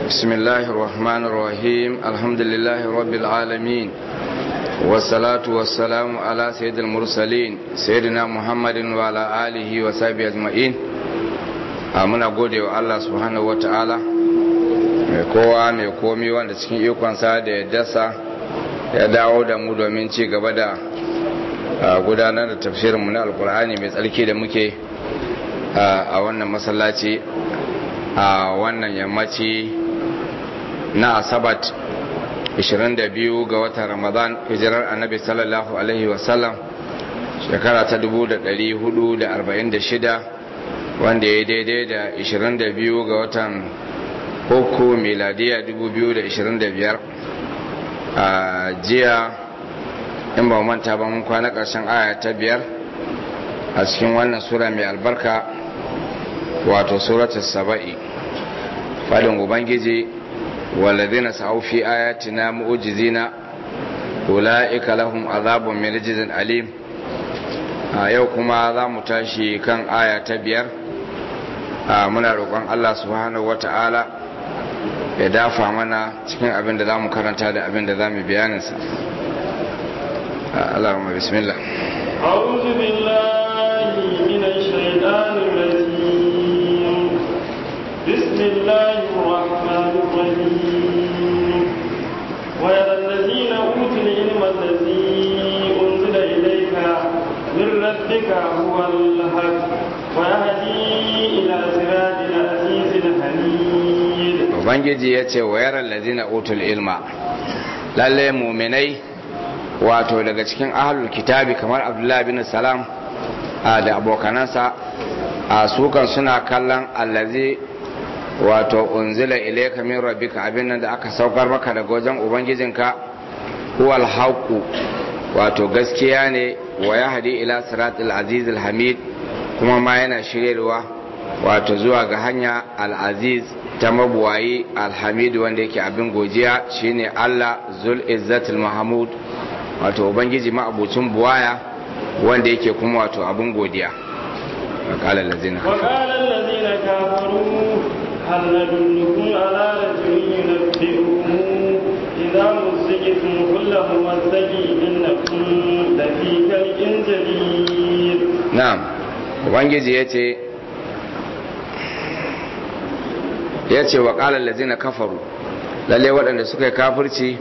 بسم الله الرحمن الرحيم الحمد لله رب العالمين والصلاة والسلام على سيد المرسلين سيدنا محمد وعلى آله وصحبه أجمعين muna gode wa Allah subhanahu wata'ala mai kowa mai komi wanda cikin ikonsa da ya dasa ya dawo da mu domin ci gaba da gudanar da tafsirinmu na alkur'ani mai tsarki da muke a wannan masallaci a wannan yammaci na asabat 22 ga watan ramadan hijirar annabi sallallahu alaihi wasallam shekara ta 1446 wanda ya daidai da 22 ga watan uku miladiya 2025 a jiya in ba manta ba mun kwana ƙarshen aya ta biyar a cikin wannan sura mai albarka wato suratul saba'i fadin ubangiji walladhina sa'u fi ayatina mu'jizina ulaika lahum azabun min rijzin alim a yau kuma za mu tashi kan aya ta biyar muna roƙon Allah subhanahu wata'ala ya dafa mana cikin abin da za mu karanta da abin da za mu bayaninsa Allahumma bismillah أعوذ بالله من الشيطان الرجيم بسم الله الرحمن الرحيم ويرى الذين أوتوا العلم الذي أنزل إليك من ربك هو الحق ويهدي إلى صراط العزيز الحميد Ubangiji ya ce wa yaran lazina utul ilma lalle muminai wato daga cikin ahlul kitabi kamar abdullahi bin salam da abokanansa a sukan suna kallon allazi wato unzila ilayka min rabbika abin nan da aka saukar maka daga wajen ubangijinka huwal haqu wato gaskiya ne wa yahdi ila siratil azizil hamid kuma ma yana shiryarwa wato zuwa ga hanya al-aziz ta mabuwayi alhamid wanda yake abin godiya shine Allah zul izzatul mahmud wato ubangiji ma'abucin buwaya wanda yake kuma wato abin godiya وقال الذين كفروا وقال الذين كفروا هل ندلكم على رجل ينبئكم إذا مزقتم كل ممزق إنكم لفي خلق جديد نعم ubangiji ya ce ya ce wa ƙalar lazina kafaru lalle waɗanda suka yi kafirci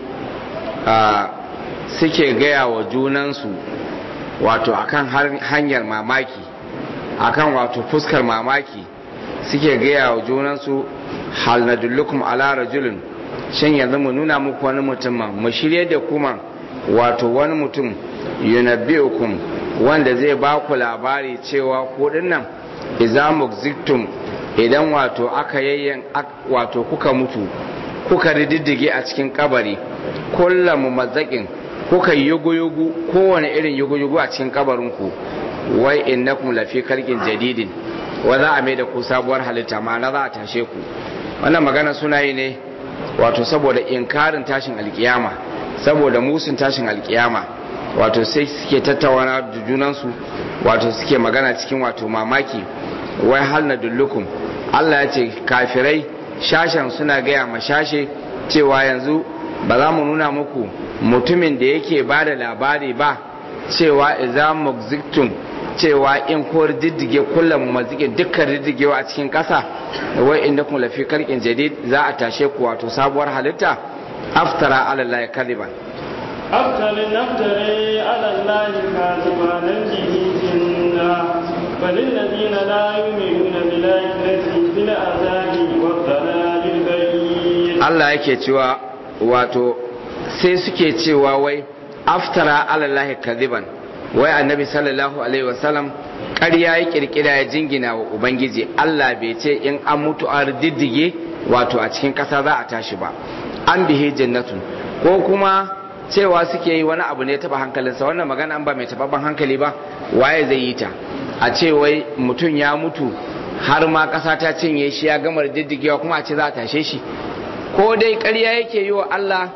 suke gaya wa junansu wato akan hanyar mamaki akan wato fuskar mamaki suke gaya wa junansu hal na dullukum ala rajulun shin yanzu mu nuna muku wani mutum mu shirye da kuma wato wani mutum yunabbi'ukum wanda zai ba ku labari cewa ko dinnan idza mukziktum idan wato aka yayyan wato kuka mutu kuka rididdige a cikin kabari kullum mumazzakin kuka yugu-yugu kowane irin yugu-yugu a cikin kabarinku wai innakum lafi kalkin jadidin wa za a mai da ku sabuwar halitta ma'ana za a tashe ku wannan magana suna yi ne wato saboda inkarin tashin alkiyama saboda musun tashin alkiyama wato sai suke tattauna da junansu wato suke magana cikin wato mamaki wai hal na dullukum Allah ya ce kafirai shashen suna gaya ma shashe cewa yanzu ba za mu nuna muku mutumin da yake ba da labari ba cewa iza mugziktum cewa in ko diddige kullum mazikin dukkan diddigewa a cikin ƙasa wai inda kun lafi karkin jadid za a tashe ku wato sabuwar halitta aftara ala Allah kaliban أفتر نفتري على الله كاذبا ننجه جنا بل الذين لا يؤمنون بالآخرة في العذاب والضلال البعيد Allah yake cewa wato sai suke cewa wai aftara ala Allah kadiban wai annabi sallallahu alaihi wasallam ƙarya ya kirkira ya jingina wa ubangiji Allah bai ce in an mutu a diddige wato a cikin ƙasa za a tashi ba an bihe jannatun ko kuma cewa suke yi wani abu ne taba hankalinsa wannan magana an ba mai tababan hankali ba waye zai yi ta a ce wai mutum ya mutu har ma ƙasa ta cinye shi ya gama diddigewa kuma a ce za a tashe shi ko dai ƙarya yake yi wa Allah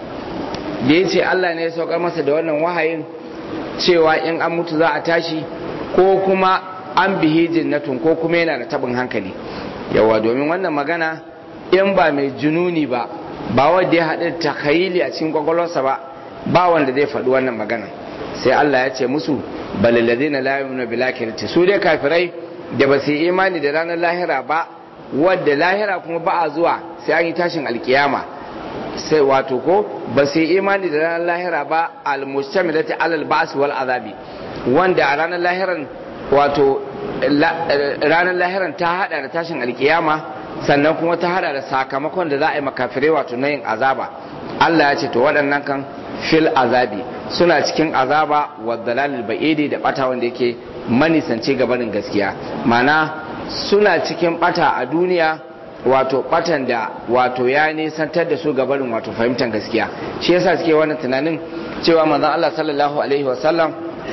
da ya ce Allah ne ya saukar masa da wannan wahayin cewa in an mutu za a tashi ko kuma an bihi jinnatun ko kuma yana da tabin hankali yawa domin wannan magana in ba mai jununi ba ba wanda ya haɗu takayili a cikin kwakwalwarsa ba ba wanda zai faɗi wannan magana sai Allah ya ce musu balilladina la yu'minu bil akhirati su dai kafirai da ba su yi imani da ranar lahira ba wadda lahira kuma ba a zuwa sai an yi tashin alkiyama sai wato ko ba su yi imani da ranar lahira ba almustamilati alal ba's wal azabi wanda a ranar lahiran wato ranar lahiran ta hada da tashin alkiyama sannan kuma ta hada da sakamakon da za a yi makafirai wato na yin azaba Allah ya ce to waɗannan kan fil azabi suna cikin azaba wa dalalil ba'idi da bata wanda yake manisance gabanin gaskiya mana suna cikin bata a duniya wato batan da wato ya nisantar da su gabanin wato fahimtar gaskiya shi yasa suke wannan tunanin cewa manzon Allah sallallahu alaihi wasallam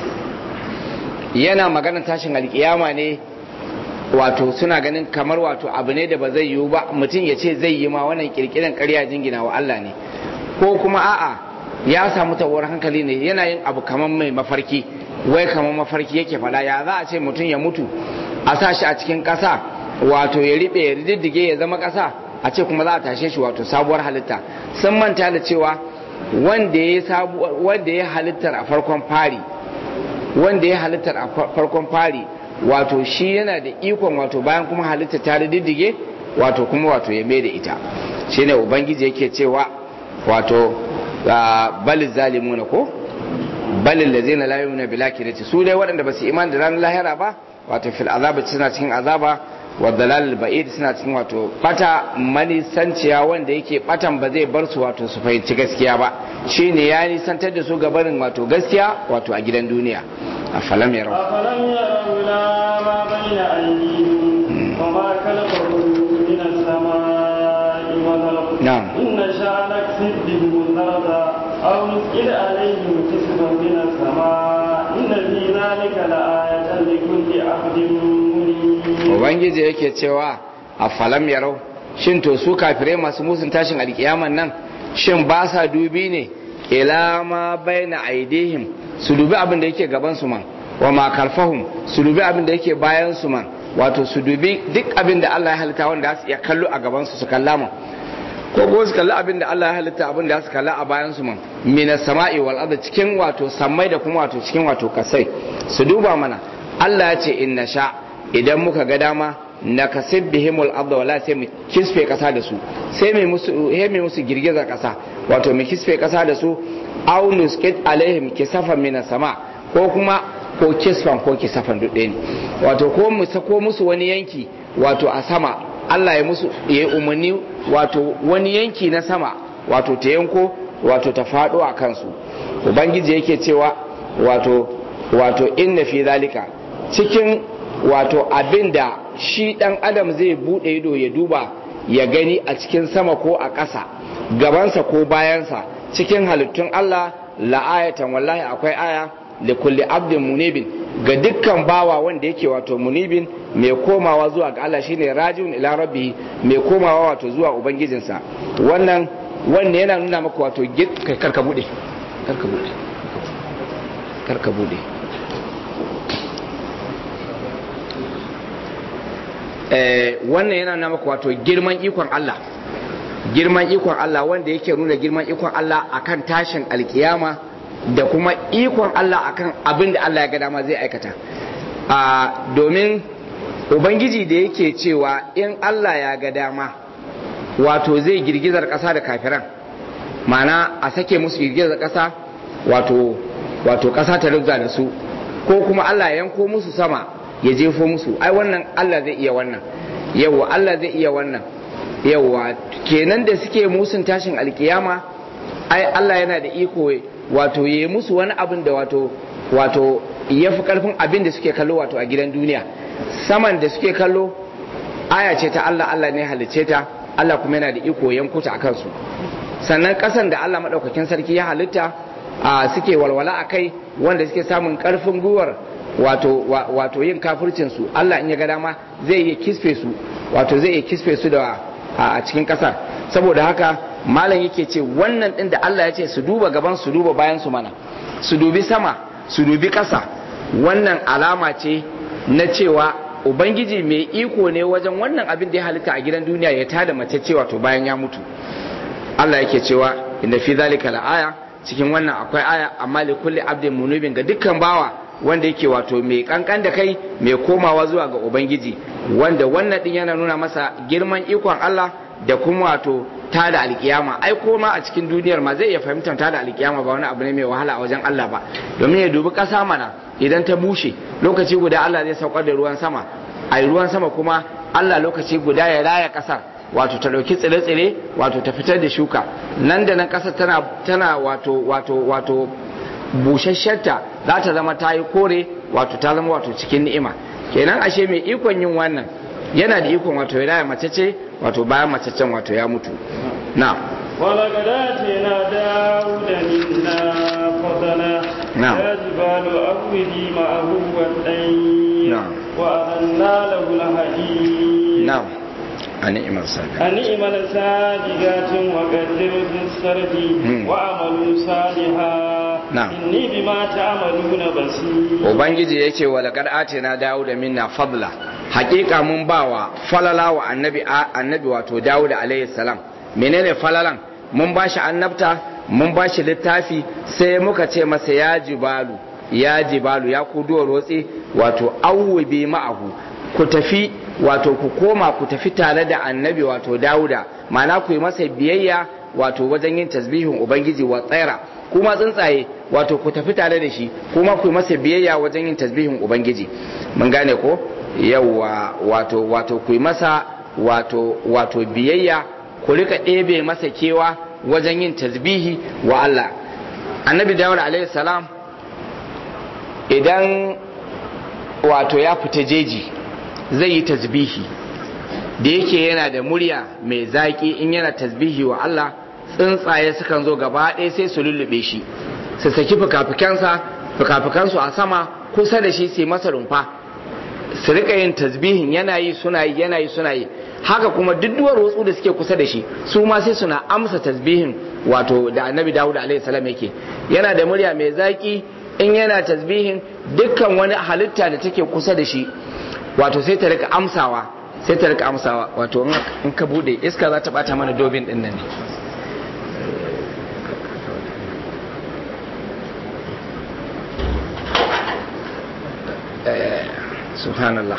yana magana tashin alkiyama ne wato suna ganin kamar wato abu ne da ba zai yiwu ba mutum ya ce zai yi ma wannan kirkiran ƙarya jingina wa Allah ne ko kuma a'a ya samu tawar hankali ne yana yin abu kamar mai mafarki wai kamar mafarki yake fada ya za a ce mutum ya mutu a sa shi a cikin ƙasa wato ya riɓe ya riddige ya zama ƙasa a ce kuma za a tashe shi wato sabuwar halitta sun manta da cewa wanda ya wanda ya halittar a farkon fari wanda ya halittar a farkon fari wato shi yana da ikon wato bayan kuma halitta ta riddige wato kuma wato ya mai da ita shine ubangiji yake cewa wato balil zalimuna ko balil lazina la yu'minu bil akhirati su dai waɗanda ba su iman da ranar lahira ba wato fil azaba suna cikin azaba wa dalal ba'id suna cikin wato bata manisanciya wanda yake batan ba zai bar su wato su fahimci gaskiya ba shine ya nisantar da su gabarin wato gaskiya wato a gidan duniya a falam ya rau أفلم يروا إلى ما بين أيديهم وما خلقهم من السماء والأرض نعم. إن نشاء نكسب بهم الأرض أو نسقط عليهم كسفا من السماء إن في ذلك لآية لكل عبد منيب ubangiji yake cewa a falam ya rau shin to su kafirai masu musun tashin alkiyaman nan shin ba sa dubi ne ila ma baina aidihim su dubi abin da yake gaban su man wa ma kalfahum su dubi abin da yake bayan su man wato su dubi duk abin da Allah ya halitta wanda su iya kallo a gaban su su kalla man ko ko su kalli abin da Allah ya halitta abin da su kalla a bayan su man minas sama'i wal ardi cikin wato sammai da kuma wato cikin wato kasai su duba mana Allah ya ce inna sha idan muka ga dama na kasib bihimul arda wala sai mu kisfe kasa da su sai mai musu he mai musu girgiza kasa wato mu kisfe kasa da su aw nusqit alaihim kisafan minas sama ko kuma ko kisfan ko kisafan duk ɗaya ne wato ko mu sako musu wani yanki wato a sama Allah ya musu ya yi umarni wato wani yanki na sama wato ta yanko wato ta faɗo a kansu ubangiji yake cewa wato wato inna fi zalika cikin wato abin da shi ɗan adam zai buɗe ido ya duba ya gani a cikin sama ko a ƙasa gabansa ko bayansa cikin halittun Allah la'ayatan wallahi akwai aya da kulli abdin munibin ga dukkan bawa wanda yake wato munibin mai komawa zuwa ga Allah shine rajiun ila rabbi mai komawa wato zuwa ubangijinsa wannan wannan yana nuna maka wato kai karka bude karka bude karka bude eh wannan yana nuna maka wato girman ikon Allah girman ikon Allah wanda yake nuna girman ikon Allah akan tashin alkiyama da kuma ikon Allah akan abin da Allah ya ga dama zai aikata a domin ubangiji da yake cewa in Allah ya ga dama wato zai girgizar ƙasa da kafiran mana a sake musu girgizar ƙasa wato wato ƙasa ta rubza da su ko kuma Allah ya yanko musu sama ya jefo musu ai wannan Allah zai iya wannan yawa Allah zai iya wannan yawa kenan da suke musun tashin alkiyama ai Allah yana da iko wato ya yi musu wani abin da wato wato ya fi karfin abin da suke kallo wato a gidan duniya saman da suke kallo aya ce ta Allah Allah ne halicce ta Allah kuma yana da iko yankuta a kansu sannan kasan da Allah maɗaukakin sarki ya halitta a suke walwala a kai wanda suke samun karfin gwiwar wato wato yin kafircin su Allah in ya ga dama zai iya kisfe su wato zai iya kisfe su da a cikin kasar saboda haka malam yake ce wannan din da Allah ya ce su duba gaban su duba bayan su mana su dubi sama su dubi ƙasa wannan alama ce na cewa ubangiji mai iko ne wajen wannan abin da ya halitta a gidan duniya ya tada mace cewa to bayan ya mutu Allah yake cewa inda fi zalika la'aya cikin wannan akwai aya amma li kulli abdin munubin ga dukkan bawa wanda yake wato mai kankan da kai mai komawa zuwa ga ubangiji wanda wannan din yana nuna masa girman ikon Allah da kuma wato ta da alkiyama ai koma a cikin duniyar ma zai iya fahimtar ta da alkiyama ba wani abu ne mai wahala a wajen Allah ba domin ya dubi ƙasa mana idan ta bushe lokaci guda Allah zai saukar da ruwan sama a ruwan sama kuma Allah lokaci guda ya raya ƙasar wato ta ɗauki tsire-tsire wato ta fitar da shuka nan da nan ƙasar tana tana wato wato wato bushasshenta za ta zama ta yi kore wato ta zama wato cikin ni'ima kenan ashe mai ikon yin wannan yana da ikon wato ya raya mace ce wato bayan macecen wato ya mutu na ولقد آتينا داود منا فضلا نعم. يا جبال أوبي معه والطير نعم. وألنا له الحديد na a ni'imar sabi أن اعمل سابقات وقدر في السرد مم. وعملوا صالحا نعم. إني بما تعملون بصير ubangiji ya ce walakar ate na dawo da minna fadla hakika mun bawa falala wa annabi annabi wato dawo da alayhi salam menene falalan mun bashi annabta mun bashi littafi sai muka ce masa ya jibalu ya jibalu ya ku duwar rotsi wato awubi ma'ahu ku tafi wato ku koma ku tafi tare da annabi wato dawuda ma'ana ku yi masa biyayya wato wajen yin tasbihin ubangiji wa tsaira kuma tsuntsaye wato ku tafi tare da shi kuma ku yi masa biyayya wajen yin tasbihin ubangiji mun gane ko yawwa wato wato ku yi masa wato wato biyayya ku rika ɗebe masa kewa wajen yin tasbihi wa Allah annabi dawud alaihi salam idan wato ya fita jeji zai yi tasbihi da yake yana da murya mai zaƙi in yana tasbihi wa Allah tsuntsaye sukan zo gaba ɗaya sai su lullube shi su saki fikafikansa fikafikansu a sama kusa da shi sai masa rumfa su rika yin tasbihin yana yi suna yi yana yi suna yi haka kuma duk duwar wasu da suke kusa da shi su ma sai suna amsa tasbihin wato da annabi dawud alaihi salam yake yana da murya mai zaƙi in yana tasbihin dukkan wani halitta da take kusa da shi wato sai ta rika amsawa sai ta rika amsawa wato in ka bude iska za ta bata mana dobin din nan ne subhanallah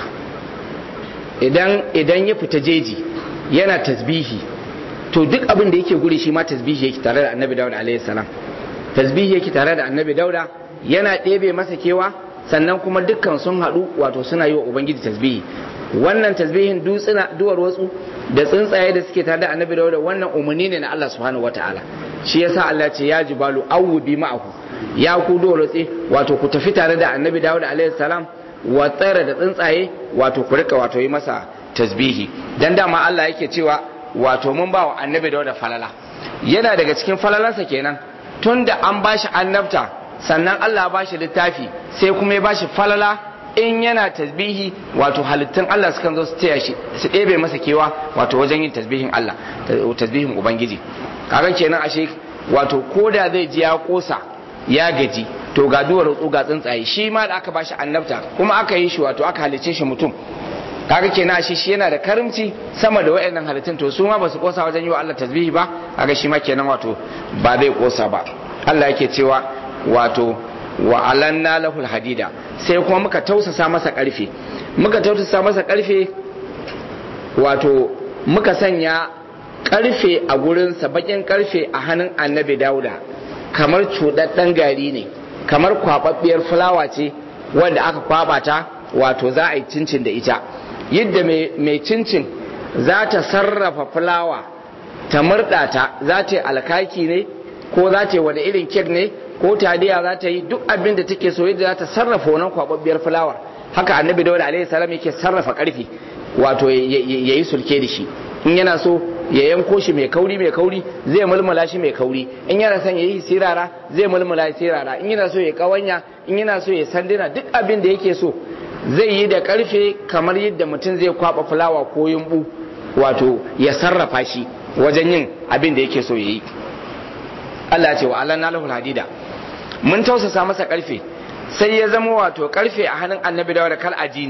idan idan ya fita jeji yana tasbihi to duk abin da yake guri shi ma tasbihi yake tare da annabi dauda alaihi salam tasbihi yake tare da annabi dauda yana ɗebe masa kewa sannan kuma dukkan sun haɗu wato suna yi wa ubangiji tasbihi wannan tasbihin dutsuna duwar wasu da tsuntsaye da suke tare da annabi dauda wannan umarni ne na Allah subhanahu wataala shi yasa Allah ce ya jibalu awubi ma'ahu ya ku duwar wasu wato ku tafi tare da annabi dauda alaihi salam wa tsara da tsuntsaye wato ku rika wato yi masa tasbihi dan dama Allah yake cewa wato mun ba wa annabi dauda falala yana daga cikin falalarsa kenan tunda an bashi annabta sannan Allah ba shi littafi sai kuma ya ba shi falala in yana tasbihi wato halittun Allah sukan zo su taya shi su ɗebe masa kewa wato wajen yin tasbihin Allah tasbihin ubangiji kaga kenan ashe wato koda zai ji ya kosa ya gaji to ga duwar rutsu ga tsuntsaye shi ma da aka ba shi annabta kuma aka yi shi wato aka halicce shi mutum kaga kenan ashe shi yana da karimci sama da wayannan halittun to su ma ba su kosa wajen yi wa Allah tasbihi ba kaga shi ma kenan wato ba zai kosa ba Allah yake cewa wato wa alanna lahul hadida sai kuma muka tausasa masa karfe muka tausasa masa karfe wato muka sanya karfe a gurinsa bakin karfe a hannun annabi dauda kamar cuɗaɗɗen gari ne kamar kwaɓaɓɓiyar fulawa ce wanda aka kwaɓa ta wato za a yi cincin da ita yadda mai cincin za ta sarrafa fulawa ta murɗa ta za ta yi alkaki ne ko za ta yi wani irin kek ne ko taliya za ta yi duk abin da take so yadda za ta sarrafa wannan kwababbiyar fulawar haka annabi dawud alaihi salam yake sarrafa karfi wato ya yi sulke da shi in yana so ya yanko shi mai kauri mai kauri zai mulmula shi mai kauri in yana son ya yi sirara zai mulmula sirara in yana so ya kawanya in yana so ya sandina duk abin da yake so zai yi da karfe kamar yadda mutum zai kwaba fulawa ko yumbu wato ya sarrafa shi wajen yin abin da yake so ya yi Allah ce wa Allah lahul hadida mun tausasa masa karfe sai ya zama wato karfe a hannun annabi dawo da kal ajini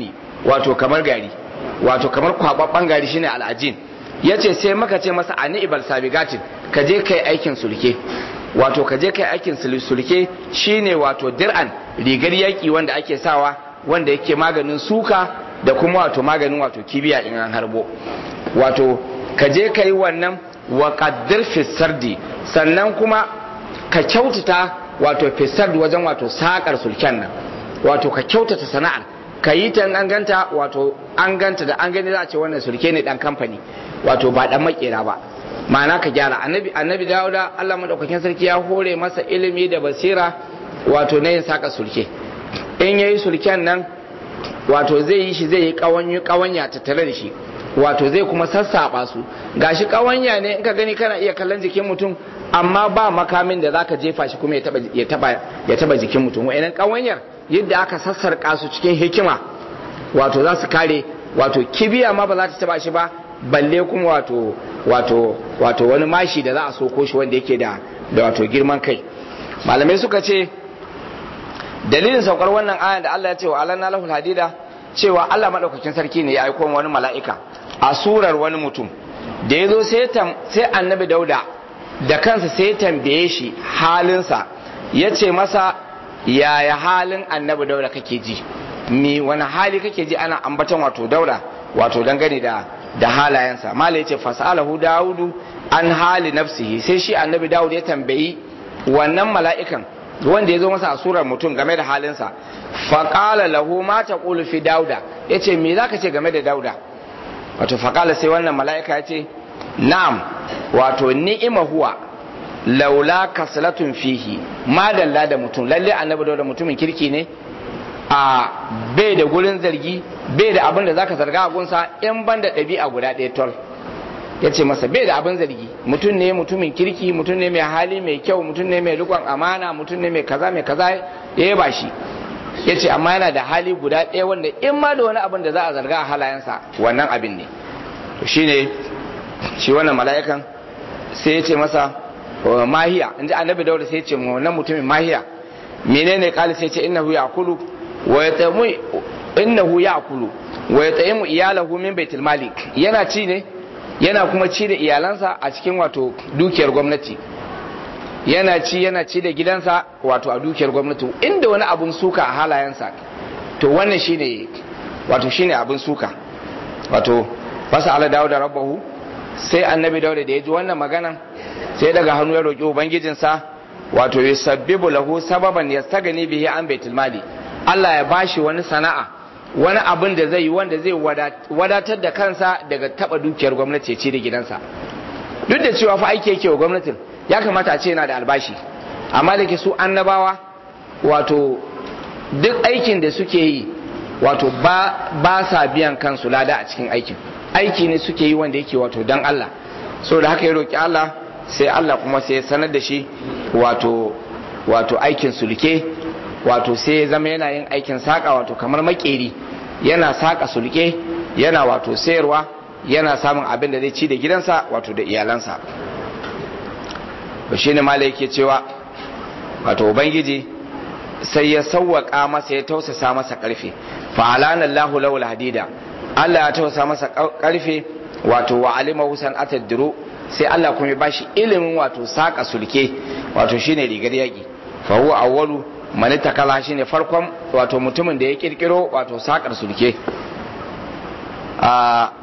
wato kamar gari wato kamar kwababban gari shine al'ajin yace sai maka ce masa ani ibal sabigatin ka je kai aikin sulke wato ka je kai aikin sulke shine wato dir'an rigar yaki wanda ake sawa wanda yake maganin suka da kuma wato maganin wato kibiya in an harbo wato ka je kai wannan wa qaddir fi sardi sannan kuma ka kyautata wato fi sardi wajen wato sakar sulken nan wato ka kyautata sana'ar ka yi ta an ganta wato an ganta da an gani za a ce wannan sulke ne dan kamfani wato ba dan makera ba ma'ana ka gyara annabi annabi dawuda Allah madaukakin sarki ya hore masa ilimi da basira wato na yin saka sulke in yayi sulken nan wato zai yi shi zai yi kawanyu kawanya tattare da shi wato zai kuma sassaba su gashi kawanya ne in ka gani kana iya kallon jikin mutum amma ba makamin da zaka jefa shi kuma ya taba ya taba ya taba jikin mutum wa'annan kawanyar yadda aka sassarka su cikin hikima wato za su kare wato kibiya ma ba za ta taba shi ba balle kuma wato wato wato wani mashi da za a soko shi wanda yake da da wato girman kai malamai suka ce dalilin saukar wannan ayan da Allah ya ce wa alanna lahul hadida cewa Allah madaukakin sarki ne ya aiko wani mala'ika a surar wani mutum da ya zo sai annabi dauda da kansa sai ya tambaye shi halinsa ya ce masa yaya halin annabi dauda kake ji mi wani hali kake ji ana ambaton wato dauda wato dangane da da halayensa mala yace fasalahu daudu an hali nafsihi sai shi annabi daud ya tambayi wannan mala'ikan wanda ya zo masa a surar mutum game da halinsa faƙala lahu ma taqulu fi dauda yace me zaka ce game da dauda wato faƙala sai wannan mala'ika ya ce na'am wato ni'ima huwa laula kaslatun fihi madalla da mutum lalle annabi da mutumin kirki ne a bai da gurin zargi bai da abin da zaka zarga a gunsa in ban da ɗabi'a guda ɗaya tol ya ce masa bai da abin zargi mutum ne mutumin kirki mutum ne mai hali mai kyau mutum ne mai rikon amana mutum ne mai kaza mai kaza ya ba shi ya ce amma yana da hali guda ɗaya wanda in ma da wani abin da za a zarga a halayensa wannan abin ne to shine shi wannan mala'ikan sai ya ce masa mahiya inji annabi daura sai ya ce wannan mutumin mahiya menene kali sai ya ce innahu ya'kulu wa yatamu innahu ya'kulu wa yatamu iyalahu min baitul mali yana ci ne yana kuma ci da iyalansa a cikin wato dukiyar gwamnati yana ci yana ci da gidansa wato a dukiyar gwamnati inda wani abun suka a halayensa to wannan shine wato shine abun suka wato fasa ala dawo da rabbahu sai annabi dauda da ya ji wannan magana sai daga hannu ya roƙi ubangijinsa wato ya sabbibu lahu sababan ya sagani bihi an baitul mali Allah ya bashi wani sana'a wani abin da zai yi wanda zai wadatar da kansa daga taba dukiyar gwamnati ya ci da gidansa duk da cewa fa aiki yake wa gwamnatin ya kamata a ce yana da albashi amma da ke su annabawa wato duk aikin da suke yi wato ba, ba sa biyan kansu lada a cikin aikin aiki ne suke yi wanda yake wato dan Allah so da haka ya roki Allah sai Allah kuma sai ya sanar da shi wato wato aikin sulke wato sai ya zama yana yin aikin saka wato kamar makeri yana saka sulke yana wato sayarwa yana samun abin da zai ci da gidansa wato da iyalansa ba shine malai yake cewa wato ubangiji sai ya sawwaka masa ya tausasa masa karfe fa alana Allahu lahu hadida Allah ya tausasa masa karfe wato wa alima husan atadru sai Allah kuma ya bashi ilimin wato saka sulke wato shine rigar yaki fa huwa awwalu man takala shine farkon wato mutumin da ya kirkiro wato sakar sulke a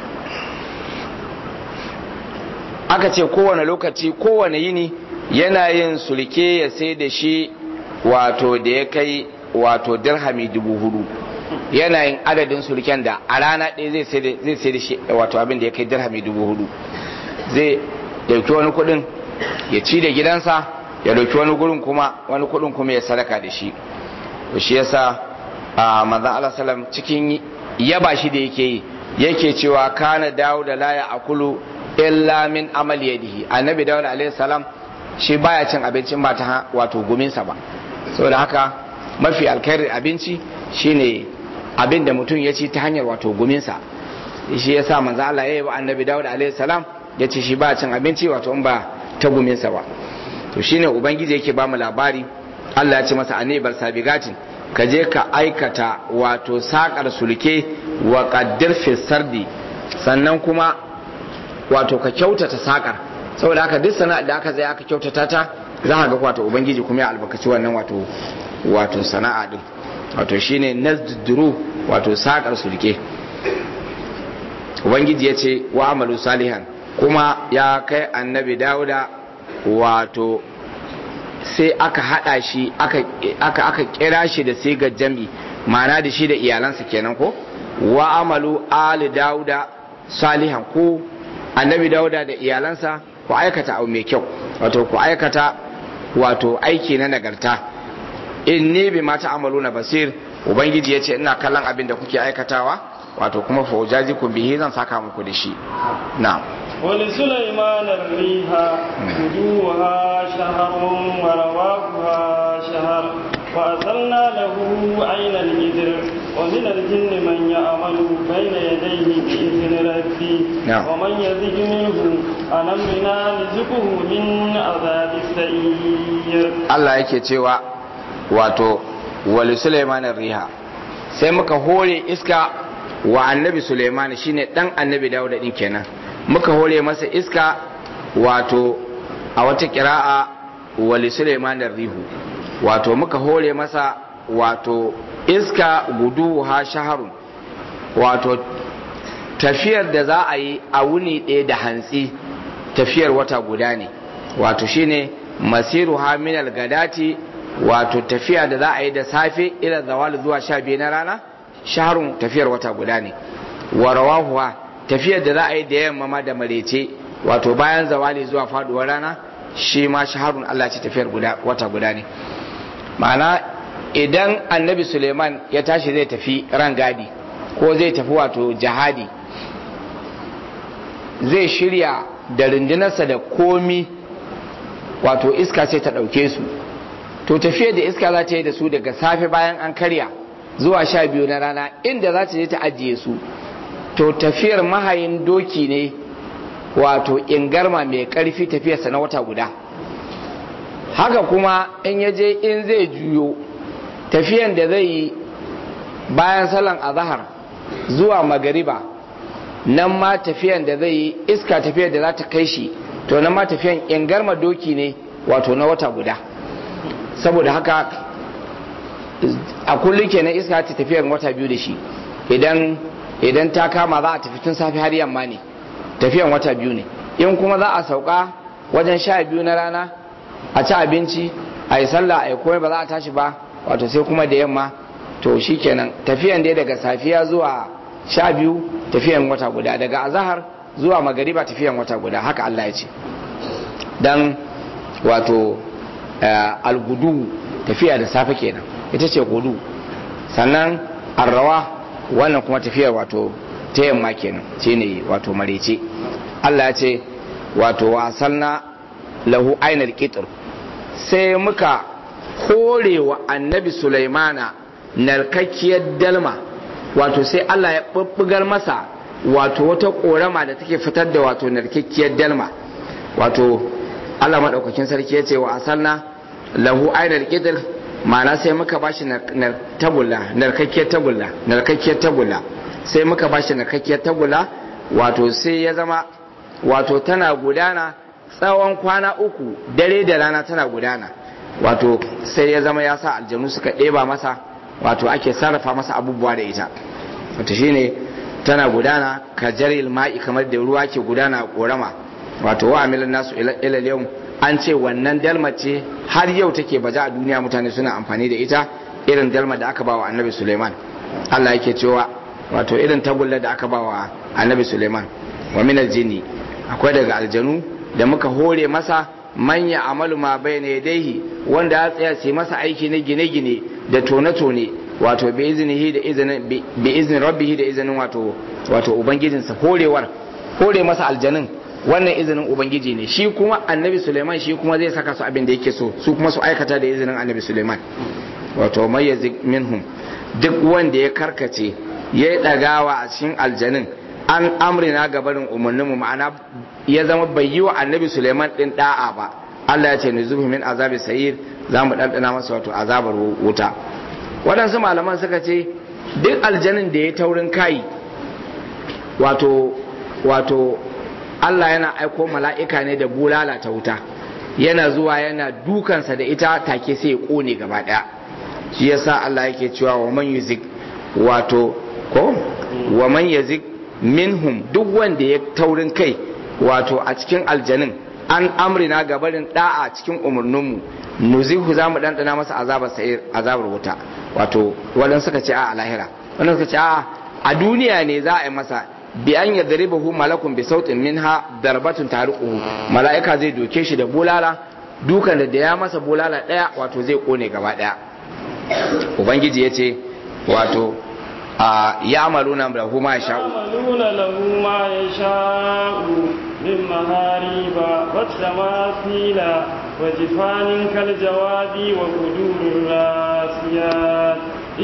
aka ce kowane lokaci kowane yini yana yin sulke ya sai da shi wato da ya kai wato dirhami dubu hudu yana yin adadin sulken da a rana ɗaya zai sai da shi wato abin da ya kai dirhami dubu hudu zai dauki wani kudin ya ci da gidansa ya dauki wani gurin kuma wani kudin kuma ya sadaka da shi to shi yasa a manzon Allah sallam cikin yaba shi da yake yi yake cewa kana dawo da laya akulu illa min amal yadihi annabi dawud alaihi salam shi baya cin abincin ba ta wato guminsa ba saboda haka mafi alkhairin abinci shine abin da mutum ya ci ta hanyar wato guminsa shi yasa manzo Allah ya yi wa annabi dawud alaihi salam ya ce shi ba cin abinci wato in ba ta guminsa ba to shine ubangiji yake ba mu labari Allah ya ce masa anibar sabigatin ka je ka aikata wato sakar sulke wa qaddir fi sardi sannan kuma wato ka kyautata sakar saboda haka duk sana'a da aka zai aka kyautata ta za ka ga wato ubangiji kuma ya albarkaci wannan wato wato sana'a din wato shine nazduru wato sakar sulke ubangiji ya ce wa amalu salihan kuma ya kai annabi dauda wato sai aka hada shi aka aka kira shi da sigar jam'i ma'ana da shi da iyalansa kenan ko wa amalu ali dauda salihan ko annabi dauda da iyalansa ku aikata abu mai kyau wato ku aikata wato aiki na nagarta inni bi mata amalu na basir ubangiji ya ce ina kallon abin da kuke aikatawa wato kuma faujaji ku bihi zan saka muku da shi na ولسليمان الريح غدوها شهر ورواحها شهر وأرسلنا له عين الجدر ومن الجن من يعمل بين يديه بإذن ربه نعم. ومن يزج منه عن أمرنا نزقه من عذاب السعير Allah yake cewa wato wali Sulaiman riha sai muka hore iska wa annabi Sulaiman shine dan annabi Dawud din kenan muka hore masa iska wato a wata kira'a wali Sulaiman rihu wato muka hore masa wato iska gudu ha shaharun wato tafiyar da za a yi a wuni ɗaya da hantsi tafiyar wata guda ne wato shine masiru haminal gadati wato tafiya da za a yi da safe ila zawali zuwa sha biyu na rana shaharun tafiyar wata guda ne wa rawahuwa tafiyar da za a yi da yamma ma da marece wato bayan zawali zuwa faduwar rana shi ma shaharun Allah ce tafiyar guda wata guda ne ma'ana idan annabi suleiman ya tashi zai tafi rangadi ko zai tafi wato jihadi zai shirya da rundunarsa da komi wato iska sai ta ɗauke su to tafiyar da iska za ta yi da su daga safe bayan an karya zuwa sha biyu na rana inda za ta je ta ajiye su to tafiyar mahayin doki ne wato ingarma mai ƙarfi tafiyarsa na wata guda haka kuma in ya je in zai juyo tafiyan da zai yi bayan salon azahar zuwa magariba nan ma tafiyan da zai yi iska tafiyar da za ta kai shi to nan ma tafiyan ingarma doki ne wato na wata guda saboda haka a kullum kenan iska ta tafiyar wata biyu da shi idan idan ta kama za a tafi tun safe har yamma ne tafiyan wata biyu ne in kuma za a sauka wajen sha biyu na rana a ci abinci a yi sallah a yi komai ba za a tashi ba wato sai kuma da yamma to shi kenan tafiyan dai daga safiya zuwa sha biyu tafiyan wata guda daga azahar zuwa magariba tafiyan wata guda haka Allah ya ce dan wato algudu tafiya da safe kenan ita ce gudu sannan arrawa wannan kuma tafiyar wato ta yamma kenan shine wato marece Allah ya ce wato wasanna lahu ainal qitr sai muka hore wa annabi Sulaimana narkakkiyar dalma wato sai Allah ya bubbugar masa wato wata korama da take fitar da wato narkakkiyar dalma wato Allah madaukakin sarki ya ce wa asalna lahu ainal qitr ma'ana sai muka bashi tagulla narkakkiyar tagulla narkakkiyar tagulla sai muka bashi narkakkiyar tagulla wato sai ya zama wato tana gudana tsawon kwana uku dare da rana tana gudana wato sai ya zama ya sa aljanu suka ɗeba masa wato ake sarrafa masa abubuwa da ita wato shine tana gudana ka jaril ma'i kamar da ruwa ke gudana a korama wato wa amilan nasu ila yau an ce wannan dalma ce har yau take baje a duniya mutane suna amfani da ita irin dalma da aka ba wa annabi suleiman allah yake cewa wato irin tagulla da aka ba wa annabi suleiman wa minal jini akwai daga aljanu da muka hore masa manya amalu ma bai ne daihi wanda ya tsaya sai masa aiki na gine-gine da tone-tone wato bi izinihi da izinin bi izinin rabbihi da izinin wato wato ubangijinsa horewar hore masa aljanun wannan izinin ubangiji ne shi kuma annabi suleiman shi kuma zai saka su abin da yake so su kuma su aikata da izinin annabi suleiman wato mayyazik minhum duk wanda ya karkace ya yi ɗagawa a cikin aljanun an amrina gabarin umarninmu ma'ana ya zama bai yi wa annabi suleiman ɗin ɗa'a ba Allah ya ce ni zubi min azabi sayir za mu ɗanɗana masa wato azabar wuta waɗansu malaman suka ce duk aljanin da ya taurin kai wato wato Allah yana aiko mala'ika ne da bulala ta wuta yana zuwa yana dukansa da ita take sai ya kone gaba ɗaya shi yasa Allah yake cewa wa man yuzik wato ko wa man yazik minhum duk wanda ya taurin kai wato a cikin aljanin an amrina gabarin da'a cikin umarninmu nuzihu za mu ɗanɗana masa azabar sa'ir azabar wuta wato wadan suka ce a lahira wannan suka ce a a duniya ne za a yi masa bi an yadribahu malakun bi sautin minha darbatun tariquhu mala'ika zai doke shi da bulala dukan da ya masa bulala daya wato zai kone gaba daya ubangiji yace wato a ya'maluna lahu ma yasha'u يعملون له ما يشاء من محاريب والتماثيل وجفان كالجواب وقدور الراسيات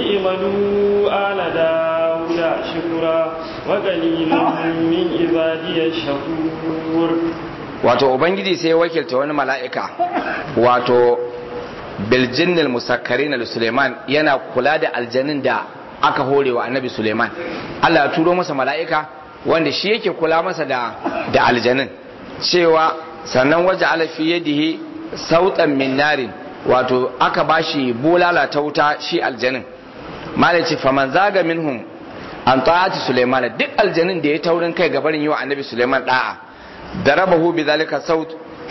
اعملوا آل داود شكرا وقليل من عبادي الشكور wato ubangiji sai ya wakilta wani mala'ika wato biljinnil musakkari na suleiman yana kula da aljanin da aka hore wa annabi suleiman allah ya turo masa mala'ika wanda shi yake kula masa da da aljanin cewa sannan waje alafi yadihi sautan min narin wato aka bashi bulala ta wuta shi aljanin malaci faman zaga minhum an ta'ati suleiman duk aljanin da ya taurin kai gabarin yi wa annabi suleiman da'a darabahu bi zalika saut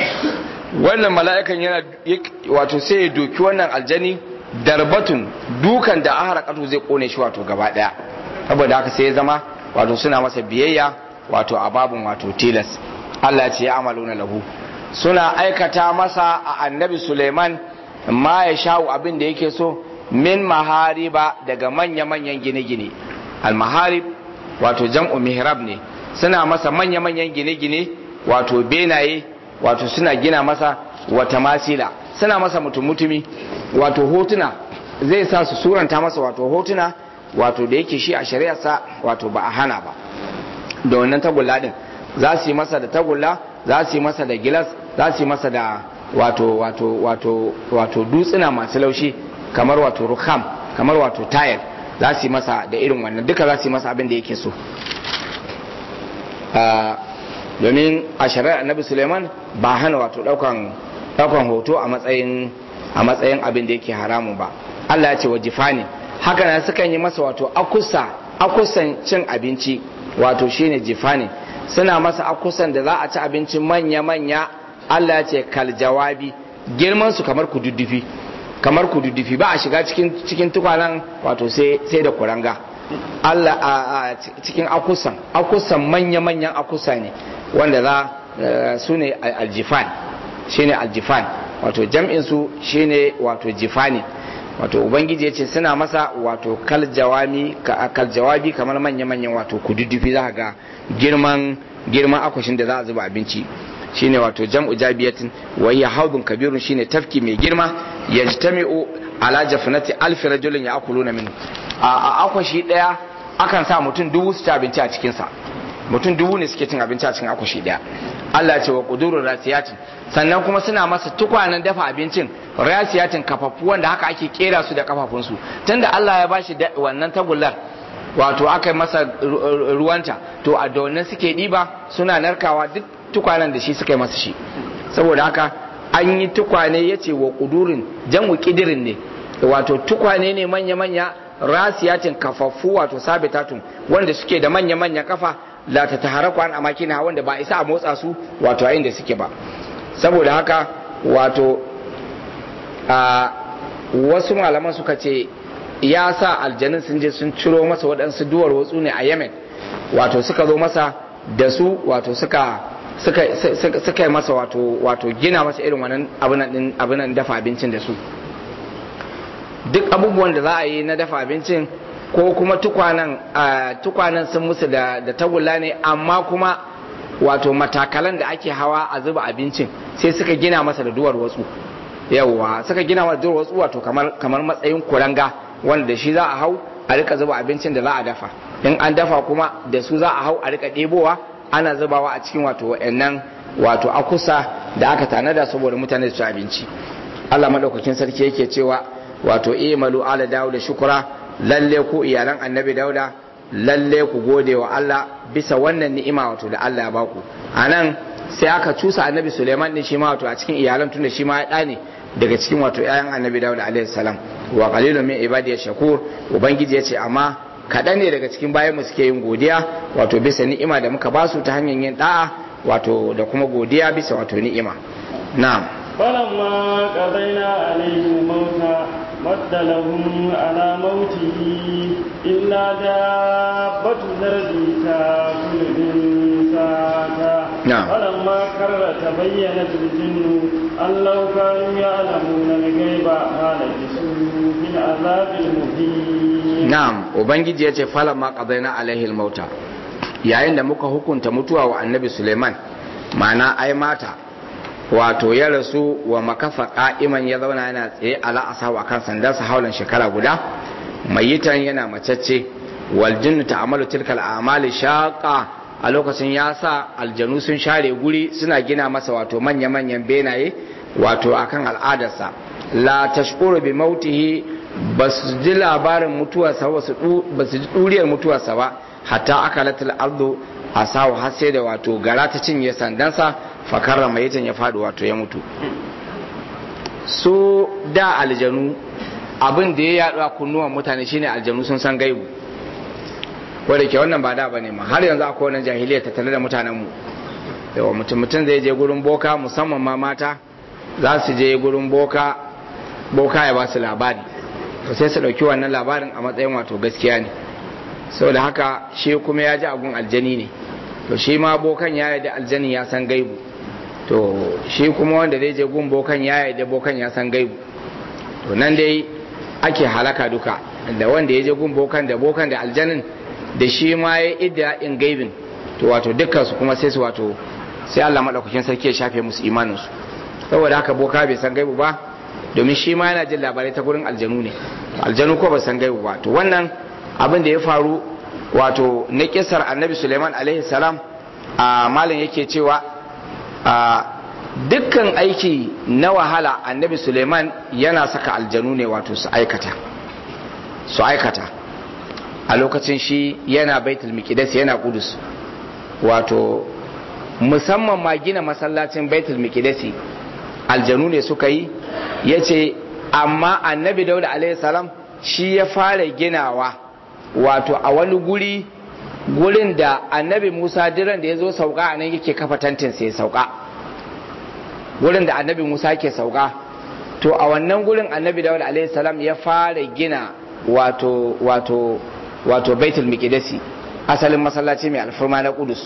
wannan mala'ikan yana wato sai ya doki wannan aljani darbatun dukan da ahara katu zai kone shi wato gaba daya saboda haka sai ya zama wato suna masa biyayya wato a babun wato tilas Allah ya ce ya amaluna lahu suna aikata masa a annabi Suleiman ma ya sha'u abin da yake so min mahariba daga manya-manyan gine-gine al-maharib wato jam'u mihrab ne suna masa manya-manyan gine-gine wato benaye wato suna gina masa wata masila suna masa mutum-mutumi wato hotuna zai sa su suranta masa wato hotuna wato da yake shi a shari'arsa wato ba a hana ba da wannan tagulla din za su yi masa da tagulla za su yi masa da gilas za su yi masa da wato wato wato wato dutsuna masu laushi kamar wato rukham kamar wato tayar za su yi masa da irin wannan duka za su yi masa abin da yake so domin a shari'ar annabi suleiman ba hana wato daukan daukan hoto a matsayin a matsayin abin da yake haramun ba Allah ya ce wa jifani haka nan sukan yi masa wato akusa akusan cin abinci wato shine jifani suna masa akusan da za a ci abinci manya manya Allah ya ce kal jawabi girman su kamar kududdufi kamar kududdufi ba a shiga cikin cikin tukwanan wato sai sai da kuranga Allah a cikin akusan akusan manya manyan akusa ne wanda za su ne aljifan shine aljifan wato jam'in su shine wato jifani wato ubangiji ya ce suna masa wato kal jawami kal jawabi kamar manya manyan wato kududdufi za ga girman girman akwashin da za a zuba abinci shine wato jam'u jabiyatin wa hiya haudun kabirun shine tafki mai girma yajtami'u ala jafnati alfi rajulin ya'kuluna min a akwashi daya akan sa mutum dubu su ci abinci a cikin sa mutum dubu ne suke cin abinci a cikin akwashi daya Allah ya ce wa qudurur rasiyatin sannan kuma suna masa tukwanen dafa abincin rasiyatin kafafu wanda haka ake kera su da kafafunsu tunda Allah ya bashi wannan tagullar wato aka yi masa ruwanta to a da suke ɗiba suna narkawa duk tukwanen da shi suka yi masa shi saboda haka an yi tukwane ya ce wa ƙudurin janwu ƙidirin ne wato tukwane ne manya-manya rasiyatin kafaffu wato sabitatun wanda suke da manya-manya kafa la ta taharaku an amakina wanda ba isa a motsa su wato a inda suke ba saboda haka wato a wasu malaman suka ce ya sa aljanin sun je sun ciro masa waɗansu duwar watsu ne a yemen wato suka zo masa da su wato suka suka yi masa wato wato gina masa irin wannan abinan dafa abincin da su duk abubuwan da za a yi na dafa abincin ko kuma tukwanan tukwanan sun musu da tagulla ne amma kuma wato matakalan da ake hawa a zuba abincin sai suka gina masa da duwar watsu yawwa suka gina masa duwar watsu wato kamar matsayin kuranga wanda da shi za a hau a rika zuba abincin da za a dafa in an dafa kuma da su za a hau a rika ɗebowa ana zubawa a cikin wato wa'annan wato akusa da aka tanada saboda mutane su ci abinci Allah madaukakin sarki yake cewa wato imalu ala dawud shukura lalle ku iyalan annabi dauda lalle ku gode wa Allah bisa wannan ni'ima wato da Allah ya baku anan sai aka cusa annabi Suleiman din shi ma wato a cikin iyalan tunda shi ma ya dane daga cikin wato ƴaƴan annabi Dawud alaihi salam wa qalilun min ibadiy shakur ubangiji ya ce amma kaɗan ne daga cikin bayan mu suke yin godiya wato bisa ni'ima da muka basu ta hanyar yin da'a wato da kuma godiya bisa wato ni'ima na'am فلما قضينا عليه الموت مد لهم على موته إلا دابة الأرض تأكل من ساعته نعم. فلما كر تبينت الجن أن لو كانوا يعلمون الغيب ما لبثوا في العذاب المهين na'am ubangiji ya ce falamma qadaina alaihi almauta yayin da muka hukunta mutuwa wa annabi Suleiman ma'ana ai mata wato ya rasu wa makafa qa'iman ya zauna yana tsaye ala asawa kan sandarsa haulan shekara guda mayitan yana macacce wal jinnu ta'amalu tilkal a'mali shaqa a lokacin ya sa aljanu sun share guri suna gina masa wato manya-manyan benaye wato akan al'adarsa la tashkuru bi mautihi ba su ji labarin mutuwarsa ba su ji ɗuriyar mutuwarsa ba hatta aka latil ardu a sawa har sai da wato gara ta cinye sandansa fakarra mai ya faɗi wato ya mutu su da aljanu abin da ya yaɗu a kunnuwan mutane shine aljanu sun san gaibu wadda ke wannan ba da ba ne ma har yanzu akwai wannan jahiliya tattale da mutanenmu yawa mutum mutum zai je gurin boka musamman ma mata za su je gurin boka boka ya ba su labari to sai su ɗauki wannan labarin a matsayin wato gaskiya ne saboda haka shi kuma ya ji abun aljani ne to shi ma bokan ya yarda aljani ya san gaibu to shi kuma wanda zai je gun bokan ya yarda bokan ya san gaibu to nan dai ake halaka duka da wanda ya je gun bokan da bokan da aljanin da shi ma ya idda in gaibin to wato dukkan su kuma sai su wato sai Allah madaukakin sarki ya shafe musu imanin su saboda haka boka bai san gaibu ba domin shi ma yana jin labarai ta gurin aljanu ne aljanu ko ba san gaibu ba to wannan abin da ya faru wato na kisar annabi suleiman alaihi salam a malin yake cewa a dukkan aiki na wahala annabi suleiman yana saka aljanu ne wato su aikata su aikata a lokacin shi yana baitul miqdis yana kudus wato musamman ma gina masallacin baitul miqdis aljanu ne suka yi ya ce amma annabi dauda alaihi salam shi ya fara ginawa wato a wani guri gurin da annabi musa diran da ya zo sauka a nan yake kafa tantin sai sauka gurin da annabi musa ke sauka to a wannan gurin annabi dauda alaihi salam ya fara gina wato wato wato baitul miqdisi asalin masallaci mai alfarma na kudus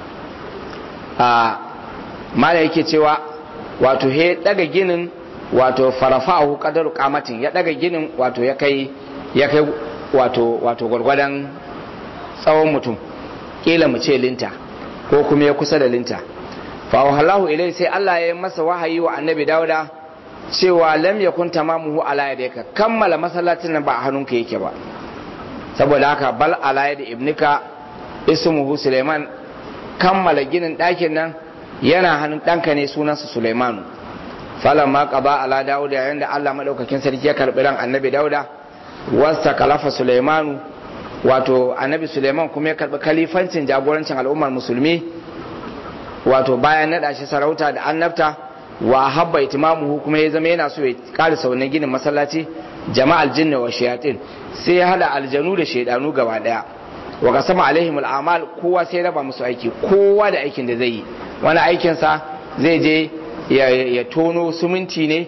a mala yake cewa wato he daga ginin wato farafahu qadaru qamatin ya daga ginin wato ya kai ya kai wato wato gwargwadon tsawon mutum kila mu ce linta ko kuma ya kusa da linta fa wahallahu ilai sai Allah ya yi masa wahayi wa annabi dauda cewa lam yakun tamamuhu ala yadayka kammala masallacin nan ba a hannunka yake ba saboda haka bal ala yadi ibnika ismuhu suleiman kammala ginin ɗakin nan yana hannun ɗanka ne sunansa suleimanu falan ma qaba ala dauda yayin da Allah madaukakin sarki ya karbi ran annabi dauda wasta kalafa suleimanu wato annabi suleiman kuma ya karbi kalifancin jagorancin al'ummar musulmi wato bayan naɗa shi sarauta da annabta wa habba itimamuhu kuma ya zama yana so ya karisa wannan ginin masallaci jama'al jinni wa shayatin sai ya hada aljanu da shaidanu gaba daya wa qasama alaihim al'amal kowa sai raba musu aiki kowa da aikin da zai yi wani aikin sa zai je ya tono suminti ne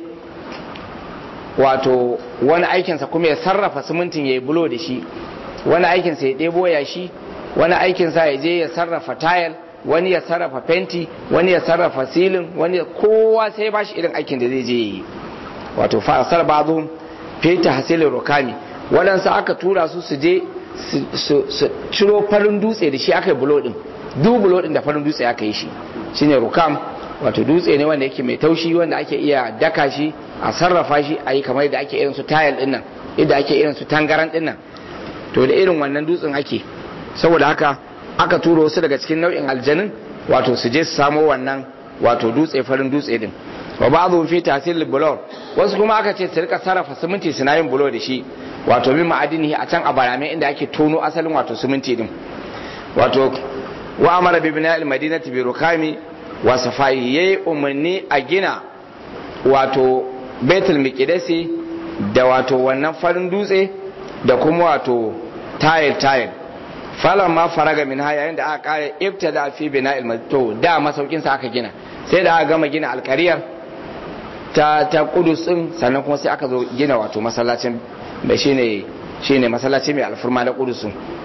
wato wani aikinsa kuma ya sarrafa simintin ya yi bulo da shi wani aikinsa ya ɗebo ya shi wani aikinsa ya je ya sarrafa tayal wani ya sarrafa fenti wani ya sarrafa silin wani kowa sai ba shi irin aikin da zai je yi wato fasar bazu feta hasilin rukami waɗansu aka tura su su je su ciro farin dutse da shi aka yi bulo ɗin duk bulo ɗin da farin dutse aka yi shi shine rukam wato dutse ne wanda yake mai taushi wanda ake iya daka shi a sarrafa shi a yi kamar da ake irin su tayal ɗin nan yadda ake irin su tangaran ɗin nan to da irin wannan dutsen ake saboda haka aka turo wasu daga cikin nau'in aljanin wato su je su samo wannan wato dutse farin dutse din wa ba'dhu fi tahsil bulor wasu kuma aka ce su rika sarrafa siminti suna yin bulo da shi wato min ma'adinihi a can a barame inda ake tono asalin wato siminti din wato wa amara bi bina'il madinati bi rukami wa safai yayi umarni a gina wato baitul miqdisi da wato wannan farin dutse da kuma wato tayil tayil falan ma faraga min ha yayin da aka kare ibtada fi bina'il to da masaukin sa aka gina sai da aka gama gina alkariyar ta ta kudus din sannan kuma sai aka zo gina wato masallacin da shine shine masallaci mai alfurma na kudus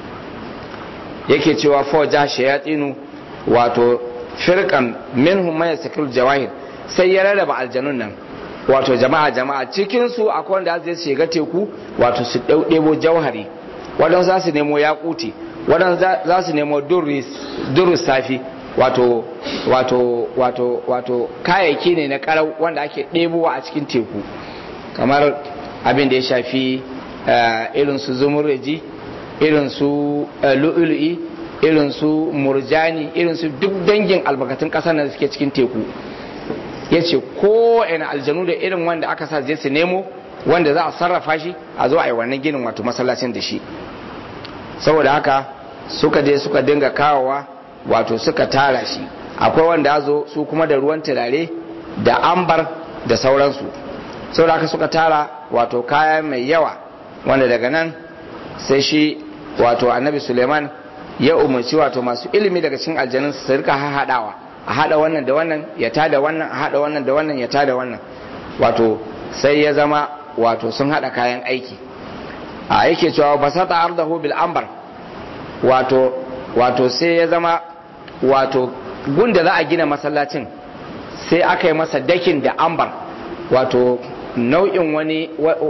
yake cewa foja shayatinu wato firqan minhum man yasakil jawahir sai ya rarraba aljanun nan wato jama'a jama'a cikin su akwai wanda zai shiga teku wato su ɗebo jauhari waɗansu za su nemo yakuti waɗansu za su nemo durus safi wato wato wato wato kayayyaki ne na karau wanda ake ɗebowa a cikin teku kamar abin da ya shafi irin su zumurji irin su lu'ulu'i irin su murjani irin su duk dangin albarkatun ƙasar da suke cikin teku ya ce ko ina aljanu da irin wanda aka sa zai su nemo wanda za a sarrafa shi a zo a yi wannan ginin wato masallacin da shi saboda haka suka je suka dinga kawowa wato suka tara shi akwai wanda zo su kuma da ruwan turare da ambar da sauransu saboda haka suka tara wato kaya mai yawa wanda daga nan sai shi wato annabi suleiman ya umarci wato masu ilimi daga cikin aljanun su rika haɗawa a haɗa wannan da wannan ya tada wannan a haɗa wannan da wannan ya tada wannan wato sai ya zama wato sun haɗa kayan aiki a yake cewa basata ardahu bil ambar wato wato sai ya zama wato gunda za a gina masallacin sai aka yi masa dakin da ambar wato nau'in wani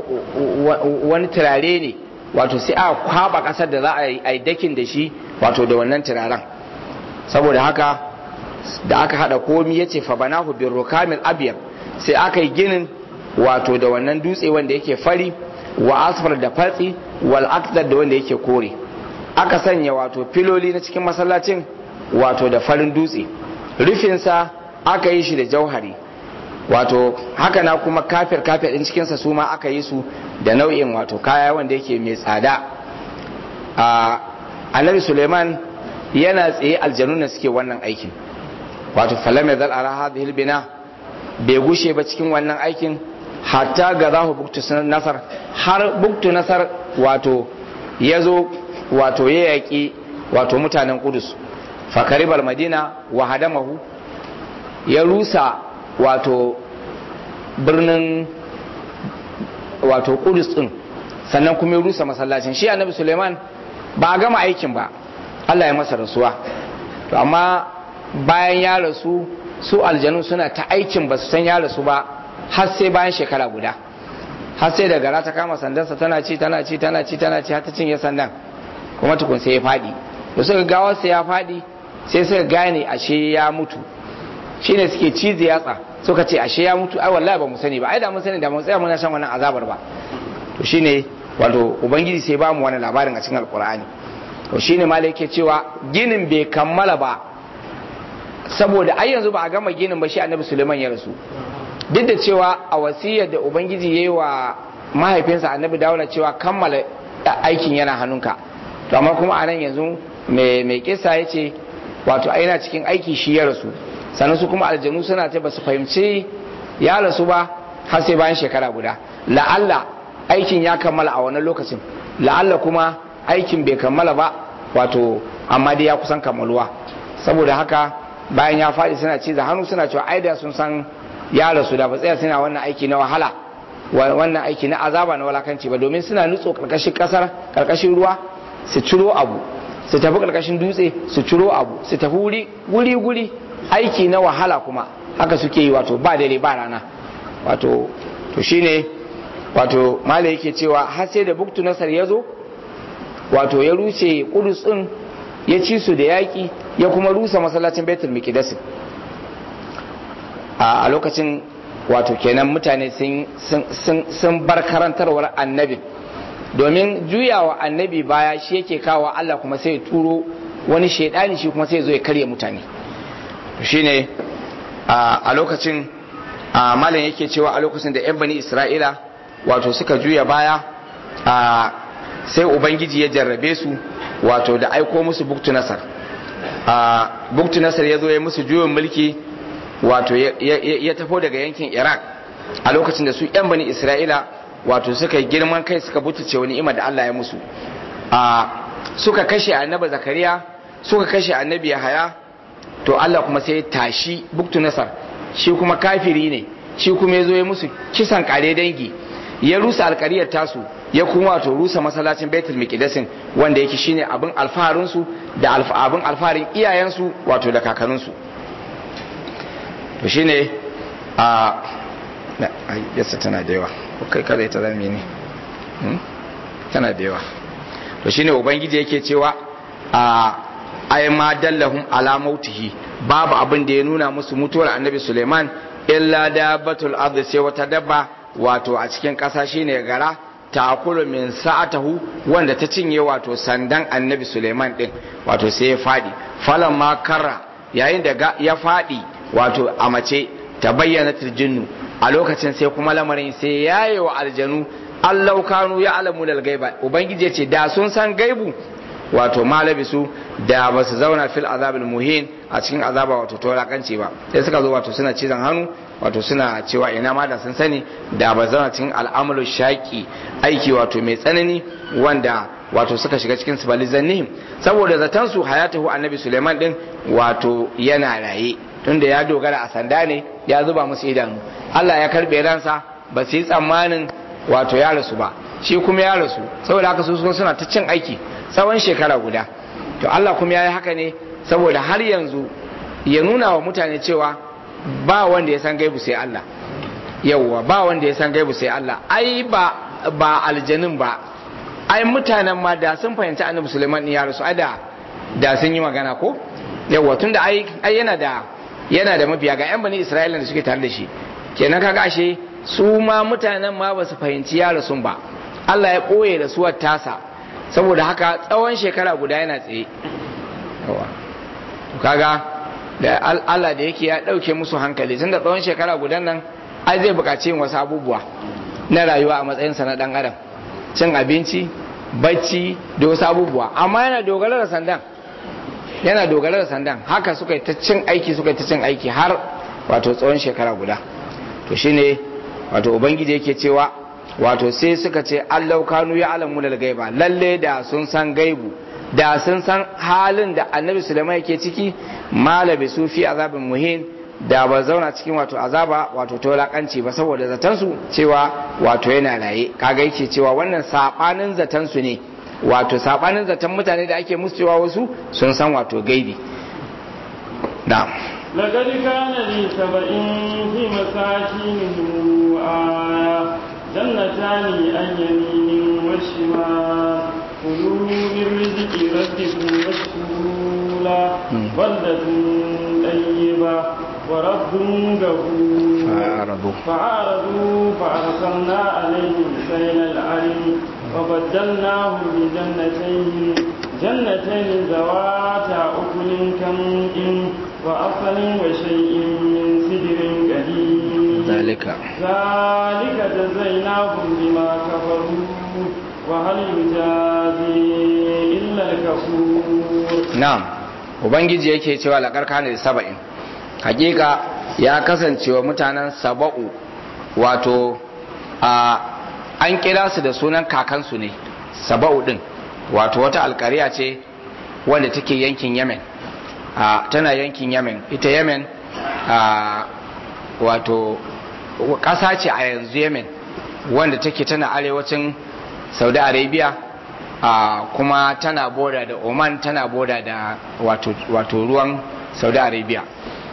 wani turare ne wato sai aka kwaba kasar da za a yi dakin da shi wato da wannan turaren saboda haka da aka hada komi ya ce fabanahu bin rukamil abiyar sai aka yi ginin wato da wannan dutse wanda yake fari wa asfar da fatsi wal akdar da wanda yake kore aka sanya wato filoli na cikin masallacin wato da farin dutse rufinsa aka yi shi da jauhari wato haka na kuma kafir kafir din cikinsa su ma aka yi su da nau'in wato kaya wanda yake mai tsada a annabi suleiman yana tsaye aljanu na suke wannan aikin wato falame zal ala hadhihi bina bai gushe ba cikin wannan aikin hatta ga zahu buktu nasar har buktu nasar wato ya zo wato ya yaƙi wato mutanen kudus fakaribar madina wa hadamahu ya rusa wato birnin wato kudus din sannan kuma ya rusa masallacin shi annabi suleiman ba a gama aikin ba allah ya masa rasuwa to amma bayan ya rasu su aljanu suna ta aikin ba su san ya rasu ba har sai bayan shekara guda har sai da gara ta kama sandansa tana ci tana ci tana ci tana ci har ta cinye sandan kuma tukun sai ya faɗi da suka gawarsa ya faɗi sai suka gane ashe ya mutu shine suke cizi yatsa suka ce ashe ya mutu ai wallahi ba mu sani ba ai da mun sani da mun tsaya muna shan wannan azabar ba to shine wato ubangiji sai ba mu wannan labarin a cikin alkur'ani to shine malai yake cewa ginin bai kammala ba saboda ai yanzu ba a gama ginin ba shi annabi suleiman ya rasu duk da cewa a wasiyar da ubangiji ya yi wa mahaifinsa annabi dawuda cewa kammala aikin yana hannunka to amma kuma a nan yanzu mai kisa ya ce wato yana cikin aiki shi ya rasu sannan su kuma aljanu suna ta basu fahimci ya rasu ba har sai bayan shekara guda la'alla aikin ya kammala a wannan lokacin la'alla kuma aikin bai kammala ba wato amma dai ya kusan kammaluwa saboda haka bayan ya faɗi suna ciza hannu suna cewa ai da sun san ya rasu da ba tsaya suna wannan aiki na wahala wannan aiki na azaba na walakanci ba domin suna nutso karkashin kasar karkashin ruwa su ciro abu su tafi karkashin dutse su ciro abu su tafi wuri guri guri aiki na wahala kuma haka suke yi wato ba dare ba rana wato to shine wato mala yake cewa har sai da buktu nasar ya zo wato ya rushe kudus din ya ci su da yaƙi ya kuma rusa masallacin baitul miqdis a lokacin wato kenan mutane sun bar karantarwar annabi domin juyawa annabi baya shi yake kawo Allah kuma sai ya turo wani shaidani shi kuma sai ya zo ya karya mutane shine a lokacin a malam yake cewa a lokacin da yan bani isra'ila wato suka juya baya a sai ubangiji ya jarrabe su wato da aiko musu buktu nasar a buktu nasar ya zo ya musu juyin mulki wato ya tafo daga yankin iraq a lokacin da su yan bani isra'ila wato suka yi girman kai suka butuce wani ima da allah ya musu a suka kashe annabi zakariya suka kashe annabi yahaya to allah kuma sai ya tashi buktu nasar shi kuma kafiri ne shi kuma ya zo ya musu kisan kare dangi ya rusa alkariyar tasu ya kuma wato rusa masallacin baitul miqdasin wanda yake shine abin alfaharin su da abin alfaharin iyayensu wato da kakanninsu to shine a yasa tana da yawa kai kada ita zame ne tana da yawa to shine ubangiji yake cewa a ay ma dallahum ala mautihi babu abin da ya nuna musu mutuwar annabi Suleiman illa dabbatul ard sai wata dabba wato a cikin ƙasa shine gara takulu min sa'atahu wanda ta cinye wato sandan annabi Suleiman din wato sai ya fadi falan ma karra yayin da ya fadi wato a mace ta bayyana jinnu a lokacin sai kuma lamarin sai yaye wa aljanu allau kanu ya alamu dal gaiba ubangiji ce da sun san gaibu wato malabisu da ba su zauna fil azabil muhin a cikin azaba wato tolakanci ba sai suka zo wato suna cizon hannu wato suna cewa ina ma da sun sani da ba zauna cikin al'amalu shaki aiki wato mai tsanani wanda wato suka shiga cikin su balizannihim saboda zaton su hayatahu annabi suleiman din wato yana raye tunda ya dogara a sanda ne ya zuba musu idanu Allah ya karbe ransa ba su yi tsammanin wato ya rasu ba shi kuma ya rasu saboda haka su suna ta cin aiki tsawon shekara guda to Allah kuma ya yi haka ne saboda har yanzu ya nuna wa mutane cewa ba wanda ya san gaibu sai Allah yauwa ba wanda ya san gaibu sai Allah ai ba ba aljanin ba ai mutanen ma da sun fahimci annabi Sulaiman ya rasu ai da da sun yi magana ko yauwa tunda ai ai yana da yana da mabiya ga yan bani Isra'ila da suke tare da shi kenan kaga ashe su ma mutanen ma ba su fahimci ya rasu ba Allah ya koye da suwar tasa saboda haka tsawon shekara guda yana tsaye kaga da Allah da yake ya ɗauke musu hankali tun da tsawon shekara gudan nan ai zai buƙaci yin wasu abubuwa na rayuwa a matsayinsa na ɗan adam cin abinci bacci da wasu abubuwa amma yana dogara da sandan yana dogara da sandan haka suka yi ta cin aiki suka yi ta cin aiki har wato tsawon shekara guda to shine wato ubangiji yake cewa wato sai suka ce allau kanu ya alamu da gaiba lalle da sun san gaibu da sun san halin da annabi sulaiman yake ciki malabi su fi azabin muhin da ba zauna cikin wato azaba wato tolakanci ba saboda zatansu cewa wato yana raye kaga yake cewa wannan sabanin zatansu ne wato sabanin zaton mutane da ake musu cewa wasu sun san wato gaibi na'am لقد كان لي سبإ في مساكنهم آية جنتان عن يمين وشمال كلوا من رزق ربكم واشكروا له بلدة طيبة ورب غفور فأعرضوا فأعرضوا فأرسلنا عليهم سيل العلم وبدلناهم بجنتين جنتين ذواتا أكل كمء وأصل وشيء من سدر قليل ذلك ذلك جزيناهم بما كفروا وهل يجازي إلا الكفور na'am ubangiji yake cewa laƙar kana da saba'in hakika ya kasance wa mutanen saba'u wato a an kira su da sunan kakansu ne saba'u din wato wata alkariya ce wanda take yankin yemen a tana yankin yemen ita yemen a wato ƙasa ce a yanzu yemen wanda take tana arewacin saudi arabia Uh, kuma tana boda da oman tana boda da wato, wato ruwan saudi arabia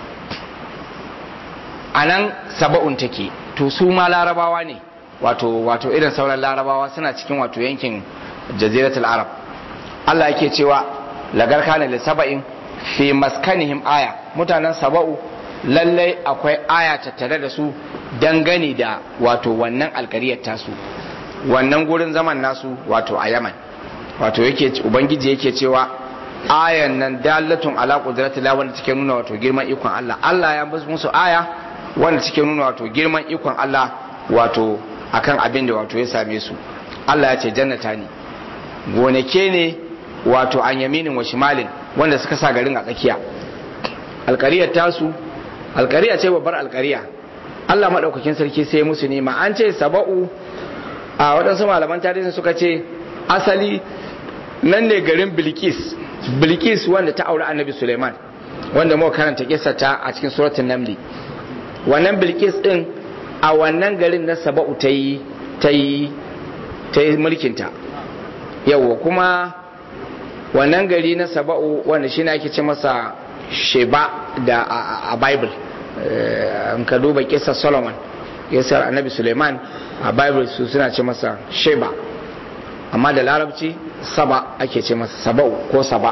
a nan saba'un take to su ma larabawa ne wato, wato irin sauran larabawa suna cikin wato yankin jaziratul arab allah yake cewa lagar kana da saba'in fi maskanihim aya mutanen saba'u lallai akwai aya tattare da su dangane da wato wannan alkariyar tasu wannan gurin zaman nasu wato a yaman wato yake ubangiji yake cewa ayan nan dalatun ala qudrati la wanda take nuna wato girman ikon Allah Allah ya musu aya wanda suke nuna wato girman ikon Allah wato akan abin da wato ya same su Allah ya ce jannata ne gonake ne wato an yaminin wa shimalin wanda suka sa garin a tsakiya alkariyar tasu alkariya ce babbar alkariya Allah maɗaukakin sarki sai musu nema an ce saba'u a waɗansu malaman tarihi suka ce asali nan ne garin bilkis bilkis wanda ta aure annabi suleiman wanda muka karanta kisa ta a cikin suratun namli wannan bilkis din a wannan garin na saba'u ta yi ta yi ta yi mulkinta yawwa kuma wannan gari na saba'u wanda shi ne ake ce masa sheba da a bible in ka duba kisa solomon kisar annabi suleiman a bible su suna ce masa sheba amma da larabci saba ake ce masa saba'u ko saba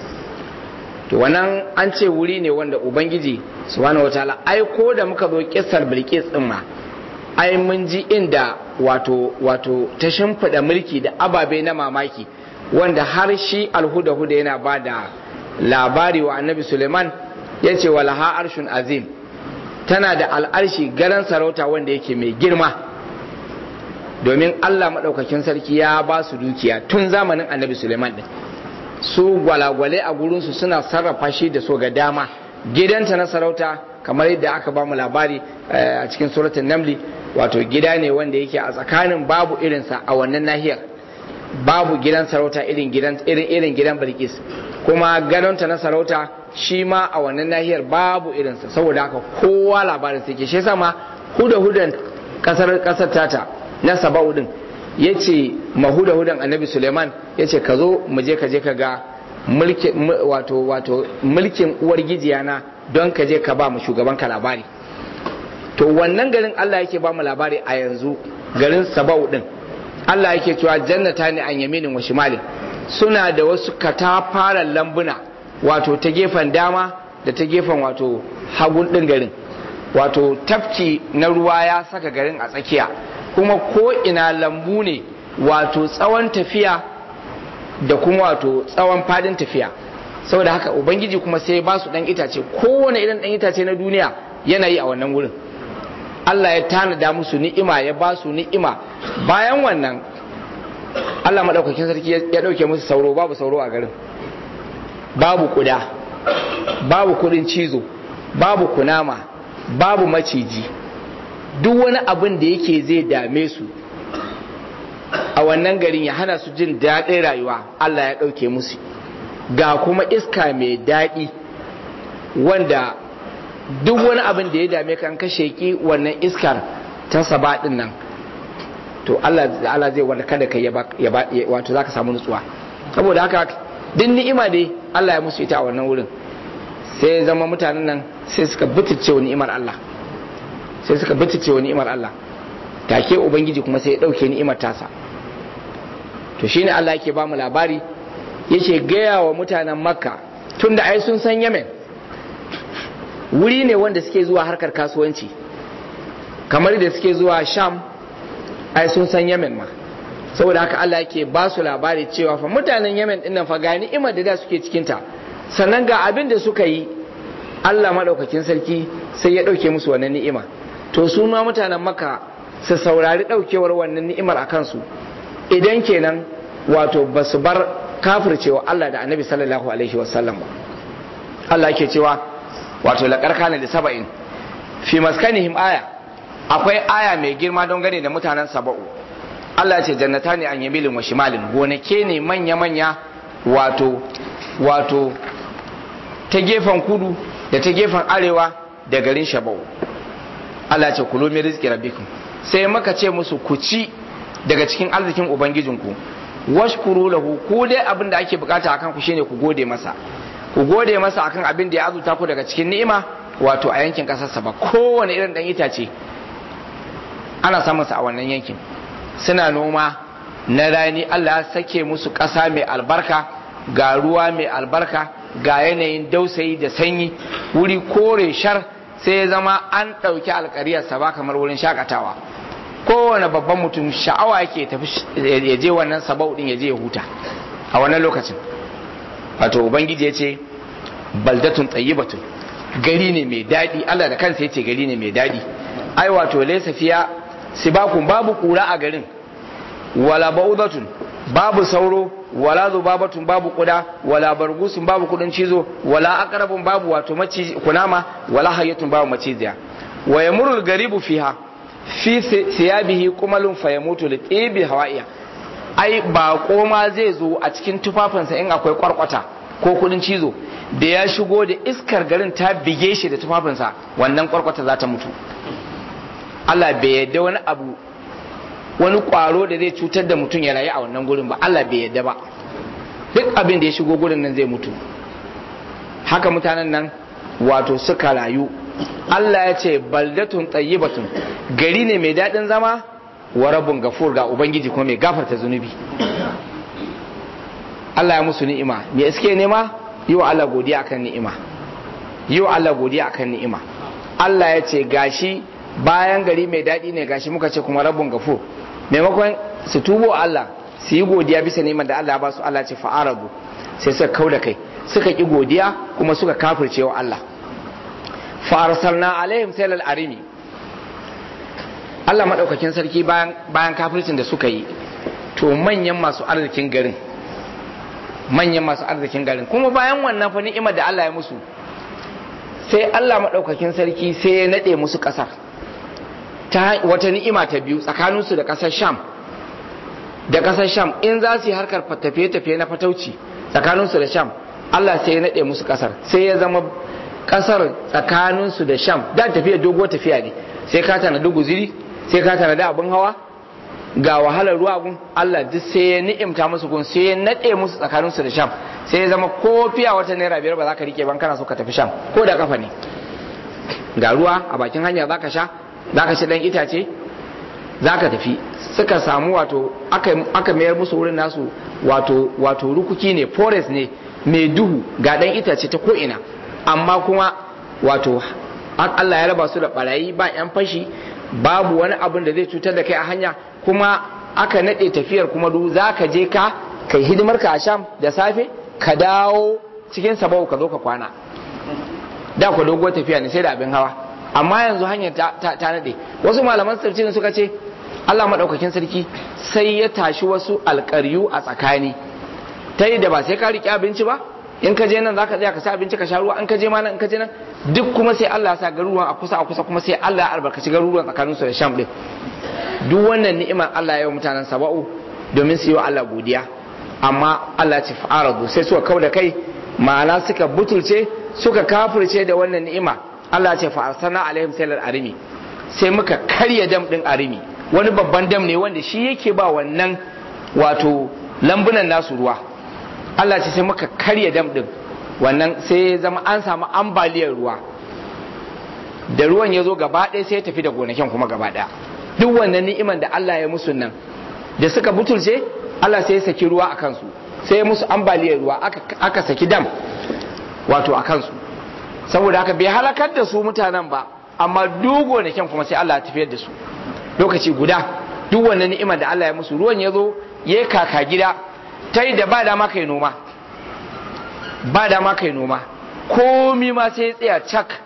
to wannan an ce wuri ne wanda ubangiji subhanahu wataala ai ko da muka zo kisar bilkis din ma ai mun ji inda wato wato ta shimfiɗa mulki da ababe na mamaki wanda har shi alhuda huda yana ba da labari wa annabi suleiman ya ce wa laha arshun azim tana da al'arshi garan sarauta wanda yake mai girma domin allah maɗaukakin sarki ya ba su dukiya tun zamanin annabi suleiman ɗin su gwalagwale a gurinsu suna sarrafa shi da so ga dama gidanta na sarauta kamar yadda aka ba mu labari a cikin suratun namli wato gida ne wanda yake a tsakanin babu irinsa a wannan nahiyar babu gidan sarauta irin gidan irin irin gidan Bilkis kuma gadonta na sarauta shi ma a wannan nahiyar babu irinsa saboda haka kowa labarin sai ke shi sama huda hudan kasar kasar tata na Saba'u din yace mahuda hudan Annabi Suleiman yace ka zo mu je ka je ka ga mulkin wato wato mulkin uwar gijiyana don ka je ka ba mu shugaban ka labari to wannan garin Allah yake ba mu labari a yanzu garin Saba'u din Allah yake cewa jannata ne an yaminin wa shimalin suna da wasu katafaren lambuna wato ta gefen dama da ta gefen wato hagun ɗin garin wato tafki na ruwa ya saka garin a tsakiya kuma ko ina lambu ne wato tsawon tafiya da kuma wato tsawon fadin tafiya saboda haka ubangiji kuma sai ba su ɗan itace kowane irin ɗan itace na duniya yana yi a wannan wurin Allah ya tanada musu ni'ima ya ba su ni'ima bayan wannan Allah maɗaukakin sarki ya ɗauke musu sauro babu sauro a garin babu kuda babu kudin cizo babu kunama babu maciji duk wani abin da yake zai dame su a wannan garin ya hana su jin daɗin rayuwa Allah ya ɗauke musu ga kuma iska mai daɗi wanda duk wani abin da ya dame kan kashe ki wannan iskar ta saba din nan to Allah Allah zai wanda kada kai ya wato zaka samu nutsuwa saboda haka duk ni'ima dai Allah ya musu ita a wannan wurin sai zama mutanen nan sai suka butice wa ni'imar Allah sai suka butice wa ni'imar Allah take ubangiji kuma sai ya dauke ni'imar tasa to shine Allah yake ba mu labari yake gaya wa mutanen Makka tunda ai sun san Yemen wuri ne wanda suke zuwa harkar kasuwanci kamar da suke zuwa sham ai sun san yemen ma saboda haka Allah yake ba su labari cewa fa mutanen yemen dinnan fa ga ni'imar da da suke cikinta sannan ga abin da suka yi Allah madaukakin sarki sai ya dauke musu wannan ni'ima to su ma mutanen maka su saurari daukewar wannan ni'imar a kansu idan kenan wato ba su bar kafircewa Allah da annabi sallallahu alaihi wasallam ba Allah yake cewa wato laƙar kana da saba'in fi maskanihim aya akwai aya mai girma don gane da mutanen saba'u Allah ce jannata ne an yamilin wa shimalin gonake ne manya-manya wato wato ta gefen kudu da ta gefen arewa da garin shaba'u Allah ce kulo mai rizki rabbikum sai maka ce musu ku ci daga cikin arzikin ubangijinku washkuru lahu ku dai abin da ake bukata akan ku shine ku gode masa ku gode masa akan abin da ya azuta ku daga cikin ni'ima wato a yankin kasarsa ba kowane irin dan itace ana samun sa a wannan yankin suna noma na rani Allah ya sake musu ƙasa mai albarka ga ruwa mai albarka ga yanayin dausayi da sanyi wuri kore shar sai ya zama an ɗauki alƙariyarsa ba kamar wurin shakatawa kowane babban mutum sha'awa yake tafi ya je wannan sabau din ya je ya huta a wannan lokacin wato ubangiji ya ce baldatun tsayibatun gari ne mai daɗi Allah da kansa ya ce gari ne mai daɗi ai wato laysa fiya sibakun babu kura a garin wala baudatun babu sauro wala zubabatun babu kuda wala bargusun babu kudin cizo wala aqrabun babu wato maci kunama wala hayyatun babu maciziya wa yamurul garibu fiha fi siyabihi kumalun fayamutu li tibi hawaiya ai ba koma zai zo a cikin tufafinsa in akwai kwarkwata ko kudin cizo da ya shigo da iskar garin ta bige shi da tufafinsa wannan kwarkwata za ta mutu Allah bai yadda wani abu wani kwaro da zai cutar da mutum ya rayu a wannan gurin ba Allah bai yadda ba duk abin da ya shigo gurin nan zai mutu haka mutanen nan wato suka rayu Allah ya ce baldatun tayyibatun gari ne mai daɗin zama wa rabun gafur ga ubangiji kuma mai gafarta zunubi Allah ya musu ni'ima me iske nema yi wa Allah godiya akan ni'ima yi wa Allah godiya akan ni'ima Allah ya ce gashi bayan gari mai daɗi ne gashi muka ce kuma rabun gafur maimakon su tubo Allah su yi godiya bisa neman da Allah ba su Allah ce fa'arabu sai suka kau da kai suka ki godiya kuma suka kafirce wa Allah farsalna alaihim sailal arimi Allah madaukakin sarki bayan bayan kafircin da suka yi to manyan masu arzikin garin manyan masu arzikin garin kuma bayan wannan fa ni'imar da Allah ya musu sai Allah madaukakin sarki sai ya nade musu kasar ta wata ni'ima ta biyu tsakaninsu da kasar Sham da kasar Sham in za su yi harkar tafiye-tafiye na fatauci tsakaninsu da Sham Allah sai ya nade musu kasar sai ya zama kasar tsakaninsu da sham da tafiya dogo tafiya ne sai ka tana da guziri sai ka tana da abin hawa ga wahalar ruwa gun Allah duk sai ya ni'imta musu gun sai ya nade musu tsakaninsu da sham sai ya zama ko fiya wata naira biyar ba za ka rike ban kana so ka tafi sham ko da kafa ne ga ruwa a bakin hanya za ka sha za ka ci dan itace za ka tafi suka samu wato aka mayar musu wurin nasu wato wato rukuki ne forest ne mai duhu ga dan itace ta ko ina amma kuma wato Allah ya raba su da barayi ba 'yan fashi babu wani abin da zai cutar da kai a hanya kuma aka naɗe tafiyar kuma du za ka je ka kai hidimar ka a sham da safe ka dawo cikin sabau ka zo ka kwana da ku doguwar tafiya ne sai da abin hawa amma yanzu hanyar ta, ta, naɗe wasu malaman tafsirin suka ce Allah maɗaukakin sarki sai ya tashi wasu alƙaryu a tsakani ta yi da ba sai ka riƙe abinci ba in ka je nan zaka tsaya ka sa abinci ka sha ruwa in ka je ma nan in ka je nan duk kuma sai Allah ya sa garuruwan a kusa a kusa kuma sai Allah ya albarkaci garuruwan tsakanin su da Sham din duk wannan ni'imar Allah ya yi mutanen Saba'u domin su yi wa Allah godiya amma Allah ya ce fa'aradu sai suka kau da kai ma'ana suka butulce suka kafirce da wannan ni'ima Allah ya ce fa'arsana alaihim sailal arimi sai muka karya dam din arimi wani babban dam ne wanda shi yake ba wannan wato lambunan nasu ruwa Allah ce sai muka karya dam din wannan sai ya zama an samu ambaliyar ruwa da ruwan ya zo gaba ɗaya sai ya tafi da gonakin kuma gaba ɗaya duk wannan ni'iman da Allah ya musu nan da suka butulce Allah sai ya saki ruwa a kansu sai ya musu ambaliyar ruwa aka, aka saki dam wato a kansu saboda haka bai halakar da su mutanen ba amma duk gonakin kuma sai Allah ya tafiyar da su lokaci guda duk wannan ni'imar da Allah ya musu ruwan ya zo ya kaka gida ta yi da ba dama kai noma ba dama kai noma komi ma sai tsaya cak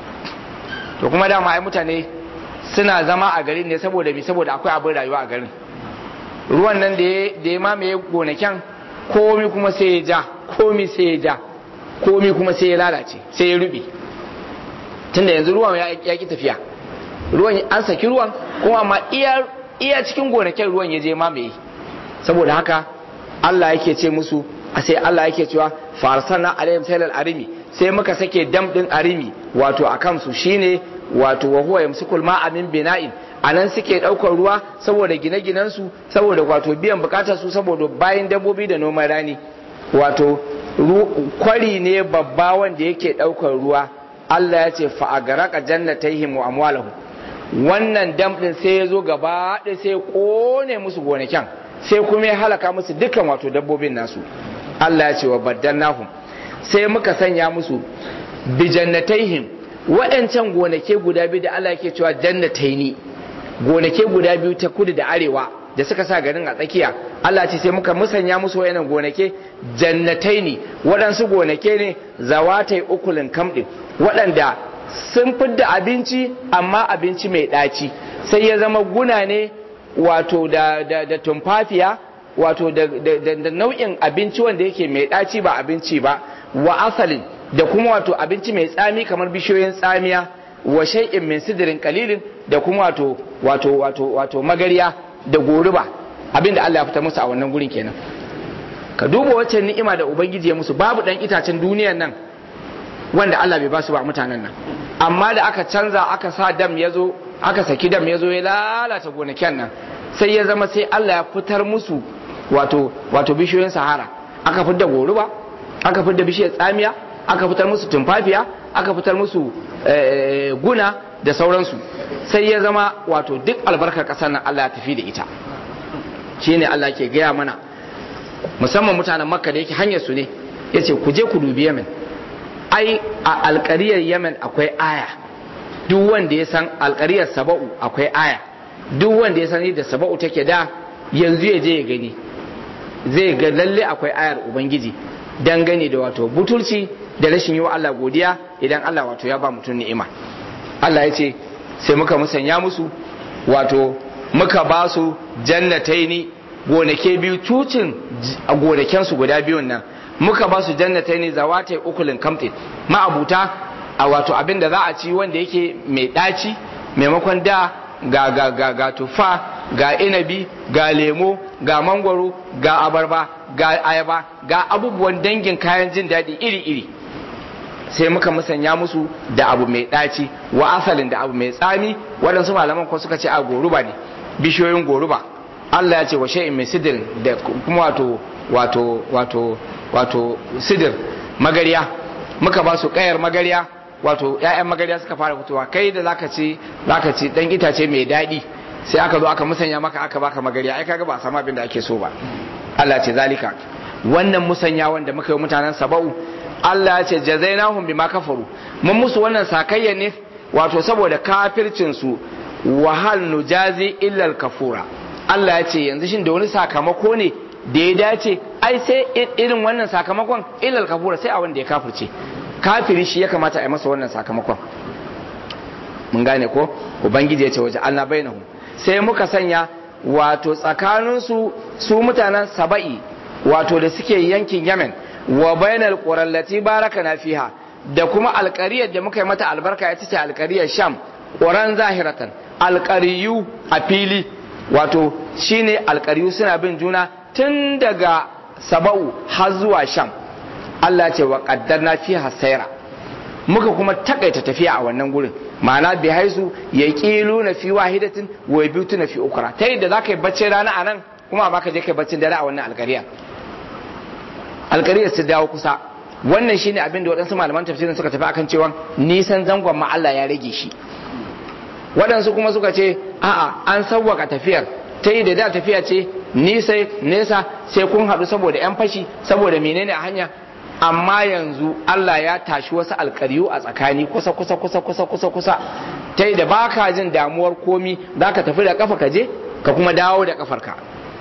to kuma dama ai mutane suna zama a garin ne saboda bi saboda akwai abin rayuwa a garin ruwan nan da ya mamaye gonakin komi kuma sai ya ja komi sai ya ja komi kuma sai ya lalace sai ya rube tunda yanzu ruwan ya ki tafiya ruwan an saki ruwan kuma amma iya cikin gonakin ruwan ya je mamaye saboda haka Allah yake ce musu a sai Allah yake cewa farsana alaihim sailal arimi sai muka sake dam din arimi wato a kansu shine wato wa huwa yamsikul ma'a min bina'in anan suke daukar ruwa saboda gine-ginen su saboda wato biyan bukatar su saboda bayan dabbobi da noman rani wato kwari ne babba wanda yake daukar ruwa Allah ya ce fa agaraka jannatayhim wa amwalahum wannan dam din sai ya zo gaba ɗaya sai ya kone musu gonakin sai kuma ya halaka musu dukkan wato dabbobin nasu Allah ya ce wa baddannahum sai muka sanya musu bi jannatayhim waɗancan gonake guda biyu da Allah yake cewa jannataini gonake guda biyu ta kudu da arewa da suka sa garin a tsakiya Allah ce sai muka musanya musu wayannan gonake jannataini waɗansu gonake ne zawatai ukulin kamɗin waɗanda sun fidda abinci amma abinci mai ɗaci sai ya zama guna ne wato da, da, da tumfafiya wato da, da, da nau'in abinci wanda yake mai ɗaci ba abinci ba wa asalin da kuma wato abinci mai tsami kamar bishiyoyin tsamiya wa shay'in min sidirin qalilin da kuma wato wato wato wato magariya da goruba abinda Allah ya fita musu a wannan gurin kenan ka duba wacce ni'ima da ubangiji ya musu babu dan itacen duniyan nan wanda Allah bai ba su ba mutanen nan amma da aka canza aka sa dam ya zo aka saki dam ya zo ya lalata gonakin nan sai ya zama sai Allah ya fitar musu wato wato bishiyoyin sahara aka fitar da goruba aka fitar da bishiyar tsamiya aka fitar musu tumfafiya aka fitar musu guna da sauransu sai ya zama wato duk albarkar ƙasar nan Allah ya tafi da ita shine Allah ke gaya mana musamman mutanen makka da yake hanyar su ne ya ce ku je ku dubi yamen ai a alkariyar yamen akwai aya duk wanda ya san alkariyar saba'u akwai aya duk wanda ya san da saba'u take da yanzu ya je ya gani zai ga lalle akwai ayar ubangiji dangane da wato butulci da rashin yi wa Allah godiya idan Allah wato ya ba mutum ni'ima Allah ya ce sai muka musanya musu wato muka ba su jannataini gonake biyu tucin a gonakensu guda biyun nan muka ba su jannataini zawatai ukulin kamtin ma'abuta a wato abin da za a ci wanda yake mai ɗaci maimakon da ga ga ga ga tufa ga inabi ga lemo ga mangwaro ga abarba ga ayaba ga abubuwan dangin kayan jin daɗi iri-iri sai muka musanya musu da abu mai ɗaci wa asalin da abu mai tsami waɗansu malaman ko suka ce a goruba ne bishiyoyin goruba Allah ya ce wa shay'in mai sidir da kuma wato wato wato wato sidir magariya muka ba su kayar magariya wato ƴaƴan magariya suka fara fitowa kai da zaka ci zaka ci dan itace mai daɗi sai aka zo aka musanya maka aka baka magariya ai kaga ba a samu abin da ake so ba Allah ce zalika wannan musanya wanda muka yi mutanen saba'u Allah ya ce jazainahum bima kafaru mun musu wannan sakayya ne wato saboda kafircin su wahal nujazi illa kafura Allah ya ce yanzu shin da wani sakamako ne da ya dace ai sai irin wannan sakamakon illa kafura sai a wanda ya kafirce kafiri shi ya kamata a yi masa wannan sakamakon mun gane ko ubangiji ya ce waje Allah bainahum sai muka sanya wato tsakaninsu su mutanen saba'i wato da suke yankin Yemen wa bainal qurallati barakana fiha da kuma alƙariyar da muka yi mata albarka ita ce alƙariyar Sham ƙuran zahiratan alƙariyu a fili wato shine alƙariyu suna bin juna tun daga saba'u har zuwa Sham Allah ce wa qaddarna fiha sayra muka kuma takaita tafiya a wannan gurin ma'ana bi haisu ya ƙilu na fi wahidatin wa ya biyu na fi ukura ta yadda za ka yi baccin rana a nan kuma ba ka je ka yi baccin dare a wannan alkariya alkariyar su dawo kusa wannan shine abin da waɗansu malaman tafsirin suka tafi akan cewa nisan zangon ma Allah ya rage shi waɗansu kuma suka ce a'a an sauwaka tafiyar ta yi da da tafiya ce nisa nesa sai kun haɗu saboda 'yan fashi saboda menene a hanya amma yanzu Allah ya tashi wasu alkariyu a tsakani kusa kusa kusa kusa kusa kusa ta da ba ka jin damuwar komi za ka tafi da kafa ka je ka kuma dawo da kafarka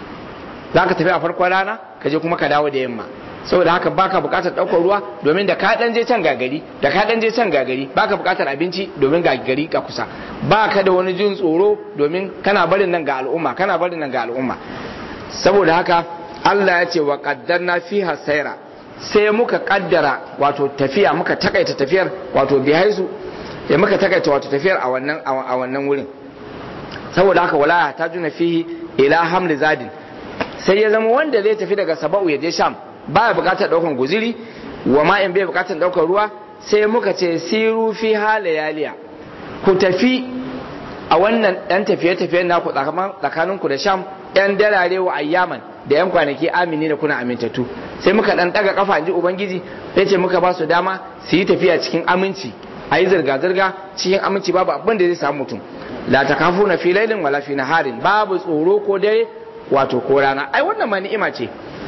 za ka tafi a farkon rana ka je kuma ka dawo da yamma saboda haka baka bukatar ɗaukar ruwa domin da ka ɗan je can gagari da ka ɗan je can gagari baka bukatar abinci domin gagari ka kusa baka da wani jin tsoro domin kana barin nan ga al'umma kana barin nan ga al'umma saboda haka Allah ya ce wa qaddarna fiha sayra sai muka kaddara wato tafiya muka takaita tafiyar wato bihaisu ya muka takaita wato tafiyar a wannan a wannan wurin saboda haka wala ta juna fihi ila hamli zadin sai ya zama wanda zai tafi daga saba'u ya je sham baya bukatar daukan guziri wa ma in bai bukatar daukar ruwa sai muka ce siru fi halayaliya ku tafi a wannan dan tafiye-tafiyen naku tsakaninku da sham yan darare wa ayyaman da yan kwanaki amini da kuna amintattu sai muka dan daga kafa ji ubangiji ya ce muka ba su dama su yi tafiya cikin aminci a yi zirga-zirga cikin aminci babu abin da zai samu mutum la ta kafu na filailin wala fi harin babu tsoro ko dare wato ko rana ai wannan ma ni'ima ce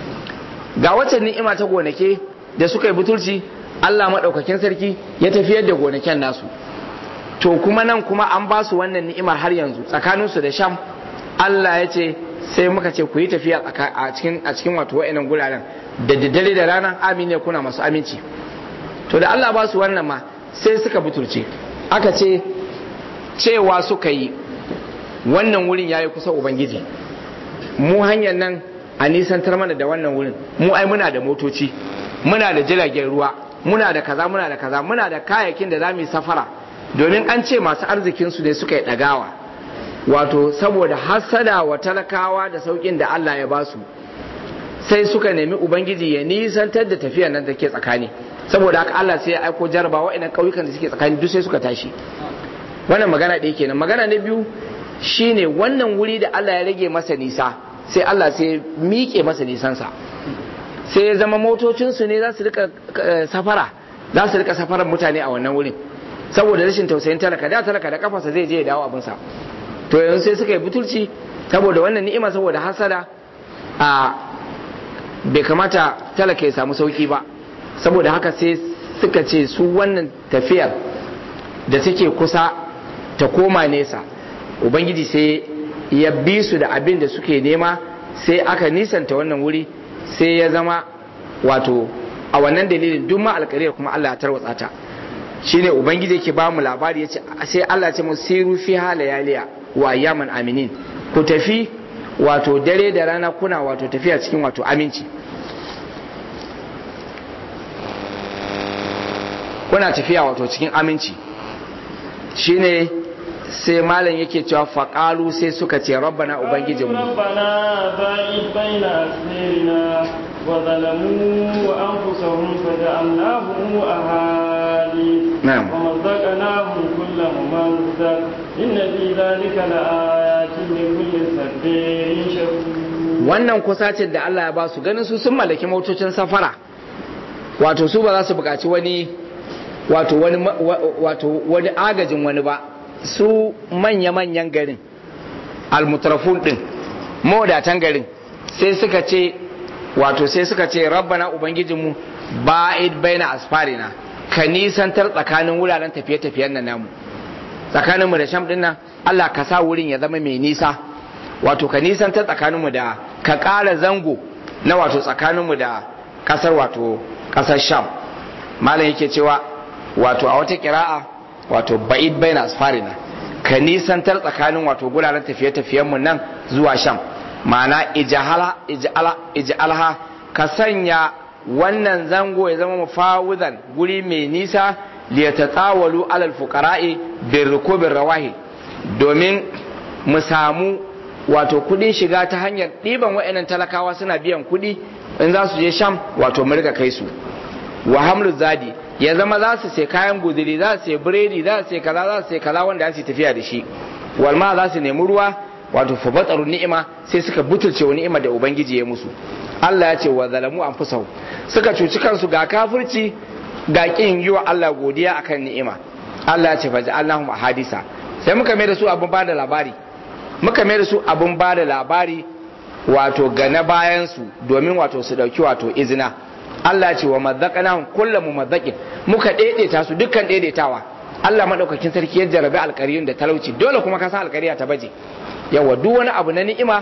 ga wacce ni'ima ta gonake da suka yi butulci Allah maɗaukakin sarki ya tafiyar da gonaken nasu to kuma nan kuma an ba su wannan ni'imar har yanzu tsakaninsu da sham Allah ya ce sai muka ce ku yi tafiya a cikin a cikin wato wa'annan guraren da daddare da ranar amine kuna masu aminci to da Allah ba su wannan ma sai suka butulce aka ce cewa suka yi wannan wurin yayi kusa ubangiji mu hanyar nan a nisantar mana da wannan wurin mu ai muna da motoci muna da jiragen ruwa muna da kaza muna da kaza muna da kayayyakin da za mu yi safara domin an ce masu arzikin su ne suka yi ɗagawa wato saboda hasada wa talakawa da saukin da Allah ya ba su sai suka nemi ubangiji ya nisantar da tafiyar nan da ke tsakani saboda haka Allah sai ya aiko jaraba wa'annan ƙauyukan da suke tsakani duk sai suka tashi wannan magana ɗaya kenan magana na biyu shine wannan wuri da Allah ya rage masa nisa sai Allah sai miƙe masa nisansa sai ya zama motocinsu ne za su rika safara za su rika safarar mutane a wannan wurin saboda rashin tausayin talaka da talaka da kafarsa zai je ya dawo abinsa to yanzu sai suka yi butulci saboda wannan ni'ima saboda hasada a bai kamata talaka ya samu sauki ba saboda haka sai suka ce su wannan tafiyar da take kusa ta koma nesa ubangiji sai ya bi su da abin da suke nema sai aka nisanta wannan wuri sai ya zama wato a wannan dalilin duk ma alkariyar kuma Allah ya tarwatsa ta shine ubangiji yake ba mu labari yace sai Allah ya ce mu siru fi halayaliya wa ayyaman aminin ku tafi wato dare da rana kuna wato tafiya cikin wato aminci kuna tafiya wato cikin aminci shine sai malam yake cewa faƙalu sai suka ce rabbana ubangijinmu rabbana ba'id baina asmirina wa zalamu wa anfusahum faja'alnahum ahadi Na'am. wa mazzaqnahum kulla mumazzaq inna fi dhalika laayatin li kulli sabirin shakur wannan kusacin da Allah ya ba su ganin su sun mallaki motocin safara wato su ba za su buƙaci wani wato wani ma- wa- wato wani agajin wani ba su manya-manyan garin almutrafun din mawadatan garin sai suka ce wato sai suka ce rabbana ubangijinmu ba'id baina asfarina ka nisantar tsakanin wuraren tafiye-tafiyen nan namu tsakaninmu da sham din nan Allah ka sa wurin ya zama mai nisa wato ka nisantar tsakaninmu da ka ƙara zango na wato tsakaninmu da ƙasar wato ƙasar sham malam yake cewa wato a wata kira'a wato ba'id baina asfarina ka nisantar tsakanin wato guraren tafiye-tafiyenmu nan zuwa sham ma'ana ijahala ijala ijalha ka sanya wannan zango ya zama mufawudan guri mai nisa liyatatsawalu alal fuqara'i birrukubir rawahi domin mu samu wato kudin shiga ta hanyar ɗiban wa'annan talakawa suna biyan kudi in za su je sham wato mu riga kai su wa hamlu zadi ya zama za su sai kayan guduri za su sai biredi za su sai kaza za su sai kaza wanda za su tafiya da shi walma za su nemi ruwa wato fa batsaru ni'ima sai suka butulce wa ni'ima da ubangiji ya musu Allah ya ce wa zalamu anfusahu suka cuci kansu ga kafirci ga kin yi wa Allah godiya akan ni'ima Allah ya ce fa ja'alnahum ahadisa sai muka mai da su abun bada labari muka mai da su abun bada labari wato ga na bayan su domin wato su dauki wato izina Allah ce wa mazzaqnahum kullu mumazzaqin muka daidaita su dukkan daidaitawa Allah madaukakin sarki ya jarabi alƙariyun da talauci dole kuma ka san alƙariya ta baje yawa duk wani abu na ni'ima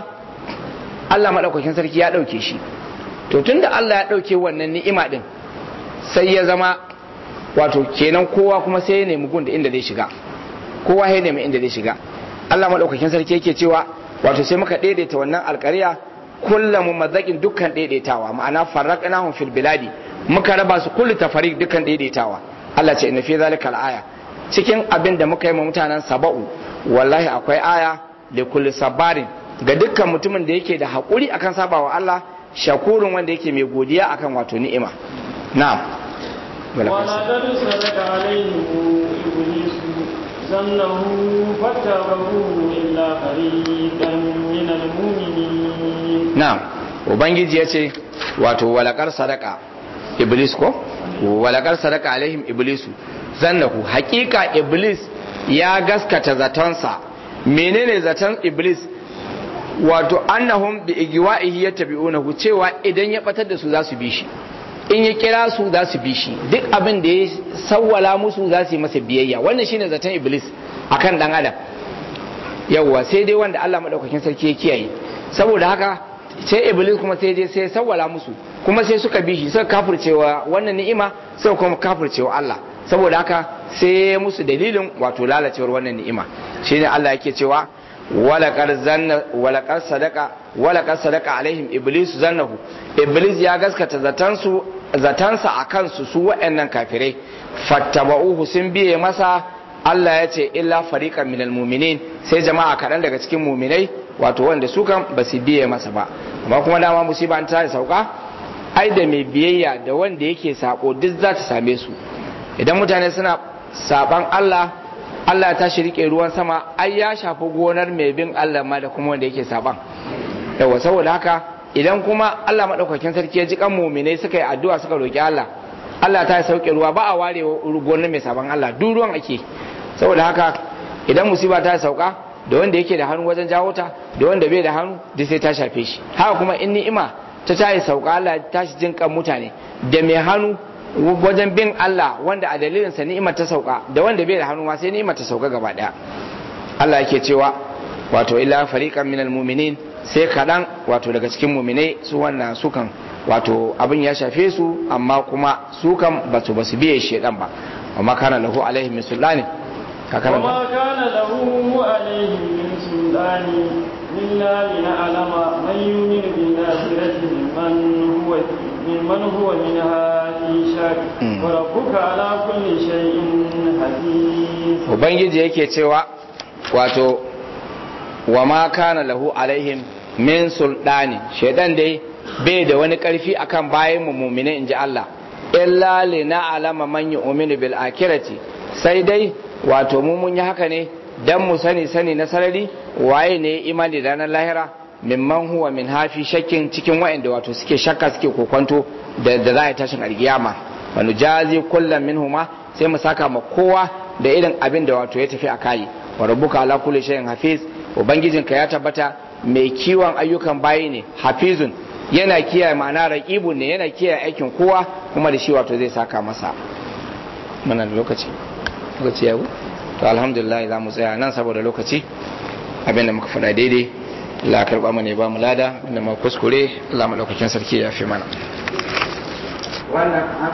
Allah madaukakin sarki ya dauke shi to tunda Allah ya dauke wannan ni'ima din sai ya zama wato kenan kowa kuma sai ya nemi gun da inda zai shiga kowa ya nemi inda zai shiga Allah madaukakin sarki yake cewa wato sai muka daidaita wannan alƙariya kullum mazakin dukkan daidaitawa ma'ana farraqnahum fil biladi muka raba su kullu tafariq dukkan daidaitawa Allah ce inna fi zalika aya cikin abin da muka yi ma mutanen saba'u wallahi akwai aya da kulli sabarin ga dukkan mutumin da yake da hakuri akan sabawa Allah shakurun wanda yake mai godiya akan wato ni'ima na'am ولقد صدق عليهم إبليس ظنه فاتبعوه إلا فريقا من المؤمنين na'am ubangiji ya ce wato walakar sadaka iblis ko walakar sadaka alaihim iblisu zannahu hakika iblis ya gaskata zatonsa menene zaton iblis wato annahum bi igwa'ihi yattabi'unahu cewa idan ya batar da su za su bi shi in ya kira su za su bi shi duk abin da ya sawwala musu za su yi masa biyayya wannan shine zaton iblis akan dan adam yawwa sai dai wanda Allah madaukakin sarki ya kiyaye saboda haka sai iblis kuma sai je sai sawwala musu kuma sai suka bi shi suka kafircewa wannan ni'ima suka kuma kafircewa Allah saboda haka sai ya musu dalilin wato lalacewar wannan ni'ima shine Allah yake cewa walaqad zanna walaqad sadaqa walaqad sadaqa alaihim iblis zannahu iblis ya gaskata zatansu zatansa akan su su waɗannan kafirai fattaba'uhu sun biye masa Allah ya ce illa fariqan minal mu'minin sai jama'a kaɗan daga cikin mu'minai wato wanda su kan ba su biye masa ba amma kuma dama musiba ta sauka ai da mai biyayya da wanda yake sako duk za ta same su idan mutane suna saban Allah Allah ta shi rike ruwan sama ai ya shafi gonar mai bin Allah ma da kuma wanda yake saban yawa saboda haka idan kuma Allah madaukakin sarki ya ji kan mu'minai suka yi addu'a suka roki Allah Allah ta sauke ruwa ba a ware gonar mai saban Allah duk ruwan ake saboda haka idan musiba ta sauka da wanda yake da hannu wajen jawo ta da wanda bai da hannu duk sai ta shafe shi haka kuma in ni'ima ta tayi sauka Allah ta shi jin kan mutane da mai hannu wajen bin Allah wanda a dalilin sa ni'imar ta sauka da wanda bai da hannu ma sai ni'imar ta sauka gaba daya Allah yake cewa wato illa fariqan minal mu'minin sai kadan wato daga cikin mu'minai su wannan sukan wato abin ya shafe su amma kuma su kan basu basu biye shedan ba amma kana lahu alaihi min sulani ka karanta وما كان له عليهم من سلطان إلا لنعلم من يؤمن بالآخرة ممن هو ممن هو منها في شك وربك على كل شيء حفيظ ubangiji yake cewa wato wa ma kana lahu alaihim min sultani shaidan dai bai da wani karfi akan bayan mu mu'mini inji Allah illa lina alama man yu'minu bil akhirati sai dai wato mu mun yi haka ne dan mu sani sani na sarari waye ne imani da ranar lahira mimman huwa min hafi shakkin cikin wa'anda wato suke shakka suke kokonto da da za a yi tashin alkiyama wa nujazi kullam minhuma sai mu saka ma kowa da irin abin da wato ya tafi a kai wa rabbuka ala kulli shay'in hafiz ubangijinka ya tabbata mai kiwon ayyukan bayi ne hafizun yana kiyaye ma'ana raqibun ne yana kiyaye aikin kowa kuma da shi wato zai saka masa muna da lokaci lokaci ya to alhamdulillah za mu tsaya nan saboda lokaci abinda muka faɗa daidai Allah karɓa mu ne ba mu lada inda ma kuskure Allah madaukakin sarki ya fi mana wannan